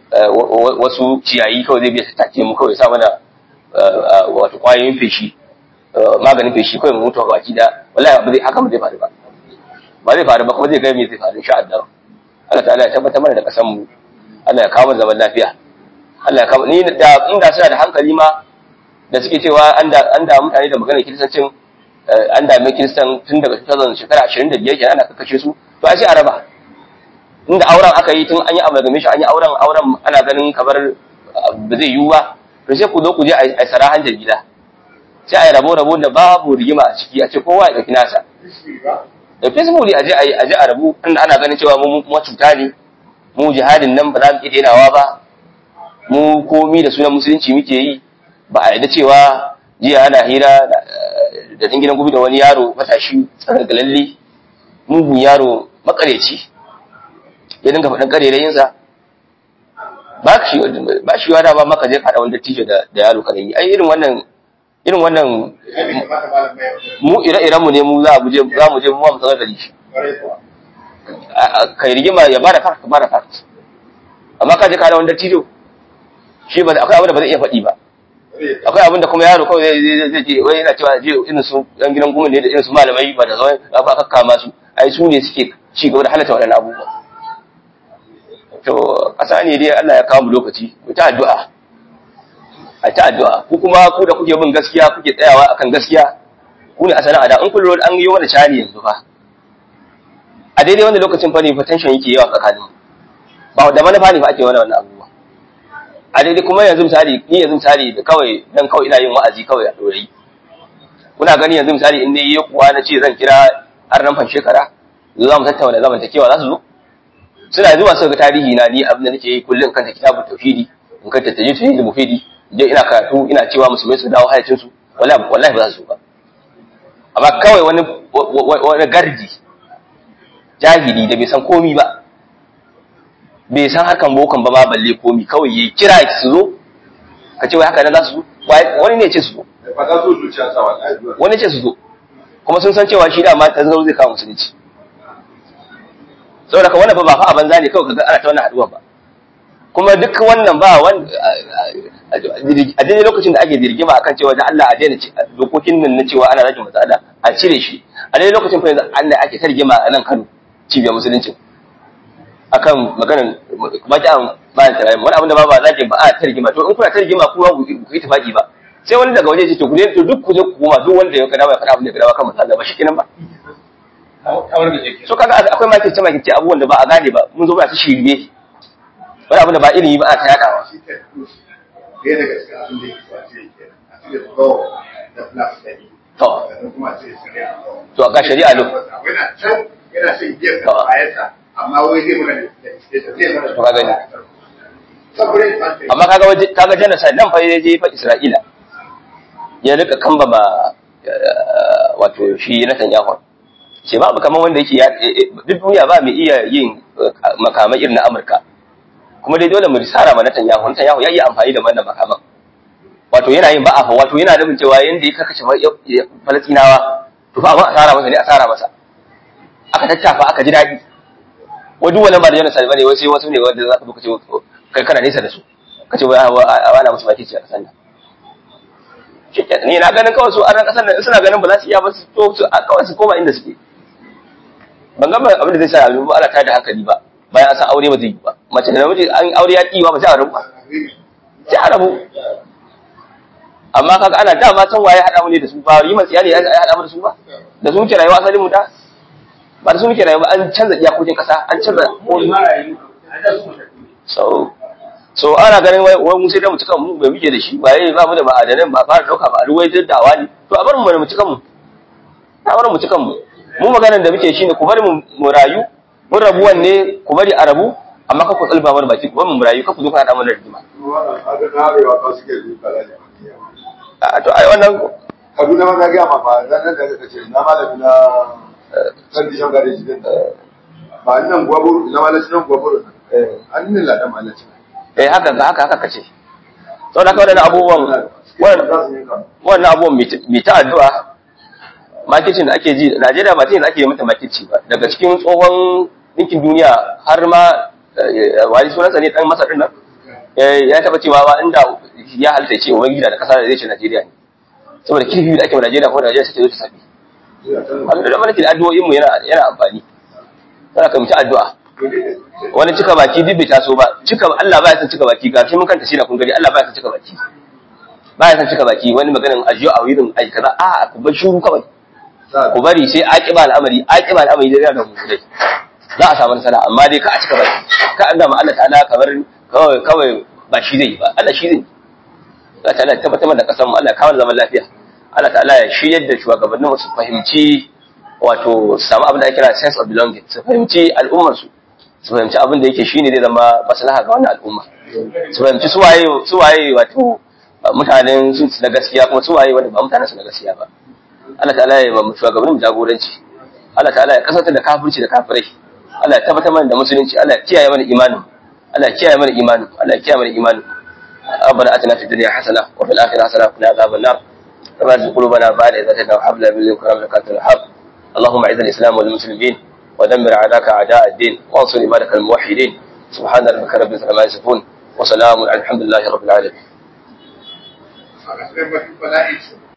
wasu ciyayi kawai zai biya ta take mu kawai sa mana wato kwayoyin feshi maganin feshi kawai mu mutu baki da wallahi ba zai haka ba zai faru ba ba zai faru ba kuma zai ga me zai faru insha Allah Allah ta'ala ya tabbatar mana da kasan mu Allah ya kawo zaman lafiya Allah ya kawo ni da inda suna da hankali ma da suke cewa an da an da mutane da maganar kiristancin an da mai kiristan tun daga 2000 shekara 25 kenan ana kakkace su to ai sai a raba inda auren aka yi tun an yi amalgame shi an yi auren auren ana ganin kamar ba zai yiwu ba to sai ku zo ku je a sarahan jarida sai a yi rabo rabo da babu rigima a ciki a ce kowa ya ɗauki nasa da facebook a je a yi a je a rabu inda ana ganin cewa mu cuta ne mu jihadin nan ba za mu iya denawa ba mu komi da sunan musulunci muke yi ba a yadda cewa jiya ana hira da ɗan gidan gobe da wani yaro matashi tsargalalle mugun yaro makareci ya dinga faɗin ƙarerayinsa ba shi ba shi wada ba maka je faɗa wani dattijo da yaro karami ai irin wannan irin wannan mu ire-iren mu ne mu za mu je za mu je mu mu sanar da shi kai rigima ya bada fact ka bada fact amma ka je ka da wani dattijo shi ba akwai abin da ba zai iya faɗi ba akwai abin da kuma yaro kawai zai zai je wai yana cewa je irin su yan gidan gumin ne da irin su malamai ba da zai aka kakkama su ai su ne suke ci gaba da halatta waɗannan abubuwa to ƙasa ne dai Allah ya kawo mu lokaci mu ta addu'a a ta addu'a ku kuma ku da kuke bin gaskiya kuke tsayawa akan gaskiya ku ne asalin ada in kun lura an yi wani cani yanzu fa a daidai wanda lokacin fa ne fa tension yake yawa tsakanin ba da manufa ne fa ake wani wannan abubuwa a daidai kuma yanzu misali ni yanzu misali da kawai dan kawai ina yin wa'azi kawai a dorayi kuna gani yanzu misali in dai kuwa na ce zan kira har nan fan shekara za mu tattauna zamantakewa za su zo suna zuwa su ga tarihi na ni abin da nake yi kullum kan kitabut tauhidi in kan tattaje tauhidi mufidi je ina karatu ina cewa musulmai su dawo hayacin su wallahi wallahi ba za su ba amma kawai wani wani gardi jahili da bai san komi ba bai san harkan bokan ba ma balle komi kawai yayi kira su zo ka ce wai haka nan za su zo wani ne ce su zo wani ce su zo kuma sun san cewa shi da ma ta zo zai kawo musulunci saboda ka wannan fa ba fa a banza ne kawai kaga ana ta wannan haduwa ba kuma duk wannan ba wanda a daidai lokacin da ake dirgima akan cewa da Allah a daina dokokin nan na cewa ana rage matsala a cire shi a daidai lokacin fa yanzu Allah ake targima a nan Kano cibiyar musulunci akan maganar baki an bayan tarayyar wani abin da ba ba zaki ba a targima to in kuna targima kuma ku yi tafaki ba sai wani daga waje ce to ku ne to duk ku je ku koma duk wanda ya kada ba ya kada abin da ya kada ba kan matsala ba shi kenan ba so kaga akwai makirce makirce abubuwan da ba a gane ba mun zo ba su shirye wani abin da ba ilimi ba a ta yadawa ɗaya daga cikin abin da yake wace yake a cikin tsawo da plastic to sannan kuma a cikin shari'a to ga shari'a lo yana can yana shan giyar da bayansa amma wai zai mana da zai mana To ka gani. saboda ya amma kaga waje kaga genocide nan fa yaje fa Isra'ila ya rika kamba ma wato shi Netanyahu ce babu kaman wanda yake ya duk duniya ba mai iya yin makamai irin na Amurka kuma dai dole mu risara ma Netanyahu Netanyahu ya yi amfani da wannan makaman wato yana yin ba'afa wato yana nufin cewa yanda ya karkace Falastinawa to fa abin asara masa ne asara masa aka tattafa aka ji daɗi wa duk wannan ba da genocide bane wasu wasu ne wanda za ka buka ce kai kana nesa da su kace wai ana musu baki ce a kasan nan shikenan ni na ganin kawai su a ran kasan nan suna ganin ba za su iya ba su to su a kawai su koma inda suke ban ga abin da zai sa abin ba ana tada hankali ba bayan an san aure ba zai yi ba mace da namiji an aure ya ki ba ba sai a rabu ba sai a rabu amma kaga ana dama san waye hada mu ne da su ba yi matsiya ne ya hada mu da su ba da su muke rayuwa asalin mu da ba da su muke rayuwa an canza iyakokin kasa an canza so so ana ganin wai wai mu sai da mu cika mu bai muke da shi ba yayi ba mu da ma'adanan ba fara dauka ba ruwai da dawa ne to a bar mu mu cika mu a bar mu cika mu mu maganar da muke shine ku bari mu mu rayu mun rabuwan ne ku bari a rabu amma ka ku tsalba mana baki ku bari mu rayu ka ku zo ka hada mana rigima wannan haka na arewa ba suke yi kala ne a to ai wannan Kaduna ma na gaya ma fa dan nan da ka ce na malami na san dishan gare shi din ba nan gwaburu na malaci nan gwaburu eh an ne ladan malaci eh haka haka haka kace saboda haka wadannan abubuwan wannan abubuwan mai ta addu'a makicin da ake ji Najeriya ba ta ake yi mata makici ba daga cikin tsohon ɗinkin duniya har ma wani sunansa ne dan masa din nan ya taba cewa ba inda ya halitta ce ubangiji da kasa da zai ce Najeriya ne saboda kirfi da ake wa Najeriya kuma Najeriya sai ta zo ta sabi wanda da malaki da addu'o'in mu yana yana amfani kana kai mu ta addu'a wani cika baki duk bai taso ba cika Allah baya san cika baki ga mun kanta shi na kun gani Allah baya san cika baki baya san cika baki wani maganin ajiyo a wurin ai kaza a ku bar shuru kawai ku bari sai aqiba al'amari aqiba al'amari da da mu dai za a samu nasara amma dai ka a cika baki ka an ma Allah ta'ala kamar kawai kawai ba shi zai yi ba Allah shi zai Allah ta'ala ya tabbatar da kasan mu Allah ya kawo zaman lafiya Allah ta'ala ya shiryar da shugabannin su fahimci wato su samu abin da ake kira sense of belonging su fahimci al'ummar su su fahimci abin da yake shine zai zama maslaha ga wannan al'umma su fahimci su waye su waye wato mutanen su na gaskiya kuma su waye wanda ba mutanen su na gaskiya ba Allah ta'ala ya ba mu shugabannin mu jagoranci Allah ta'ala ya kasantar da kafirci da kafirai Allah ya tabbatar mana da musulunci Allah ya kiyaye mana imanin Allah ya kiyaye mana imanin Allah ya kiyaye mana imanin ربنا اتنا في الدنيا حسنه وفي الاخره حسنه وقنا عذاب النار كما تزغ قلوبنا بعد إذ هديتنا وهب لنا من لدنك رحمة إنك أنت الوهاب اللهم أعز الإسلام والمسلمين ودمر أعداءك أعداء الدين وانصر عبادك الموحدين سبحان ربك رب العزة عما يصفون وسلام على الحمد لله رب العالمين a ƙasar mafi bala'i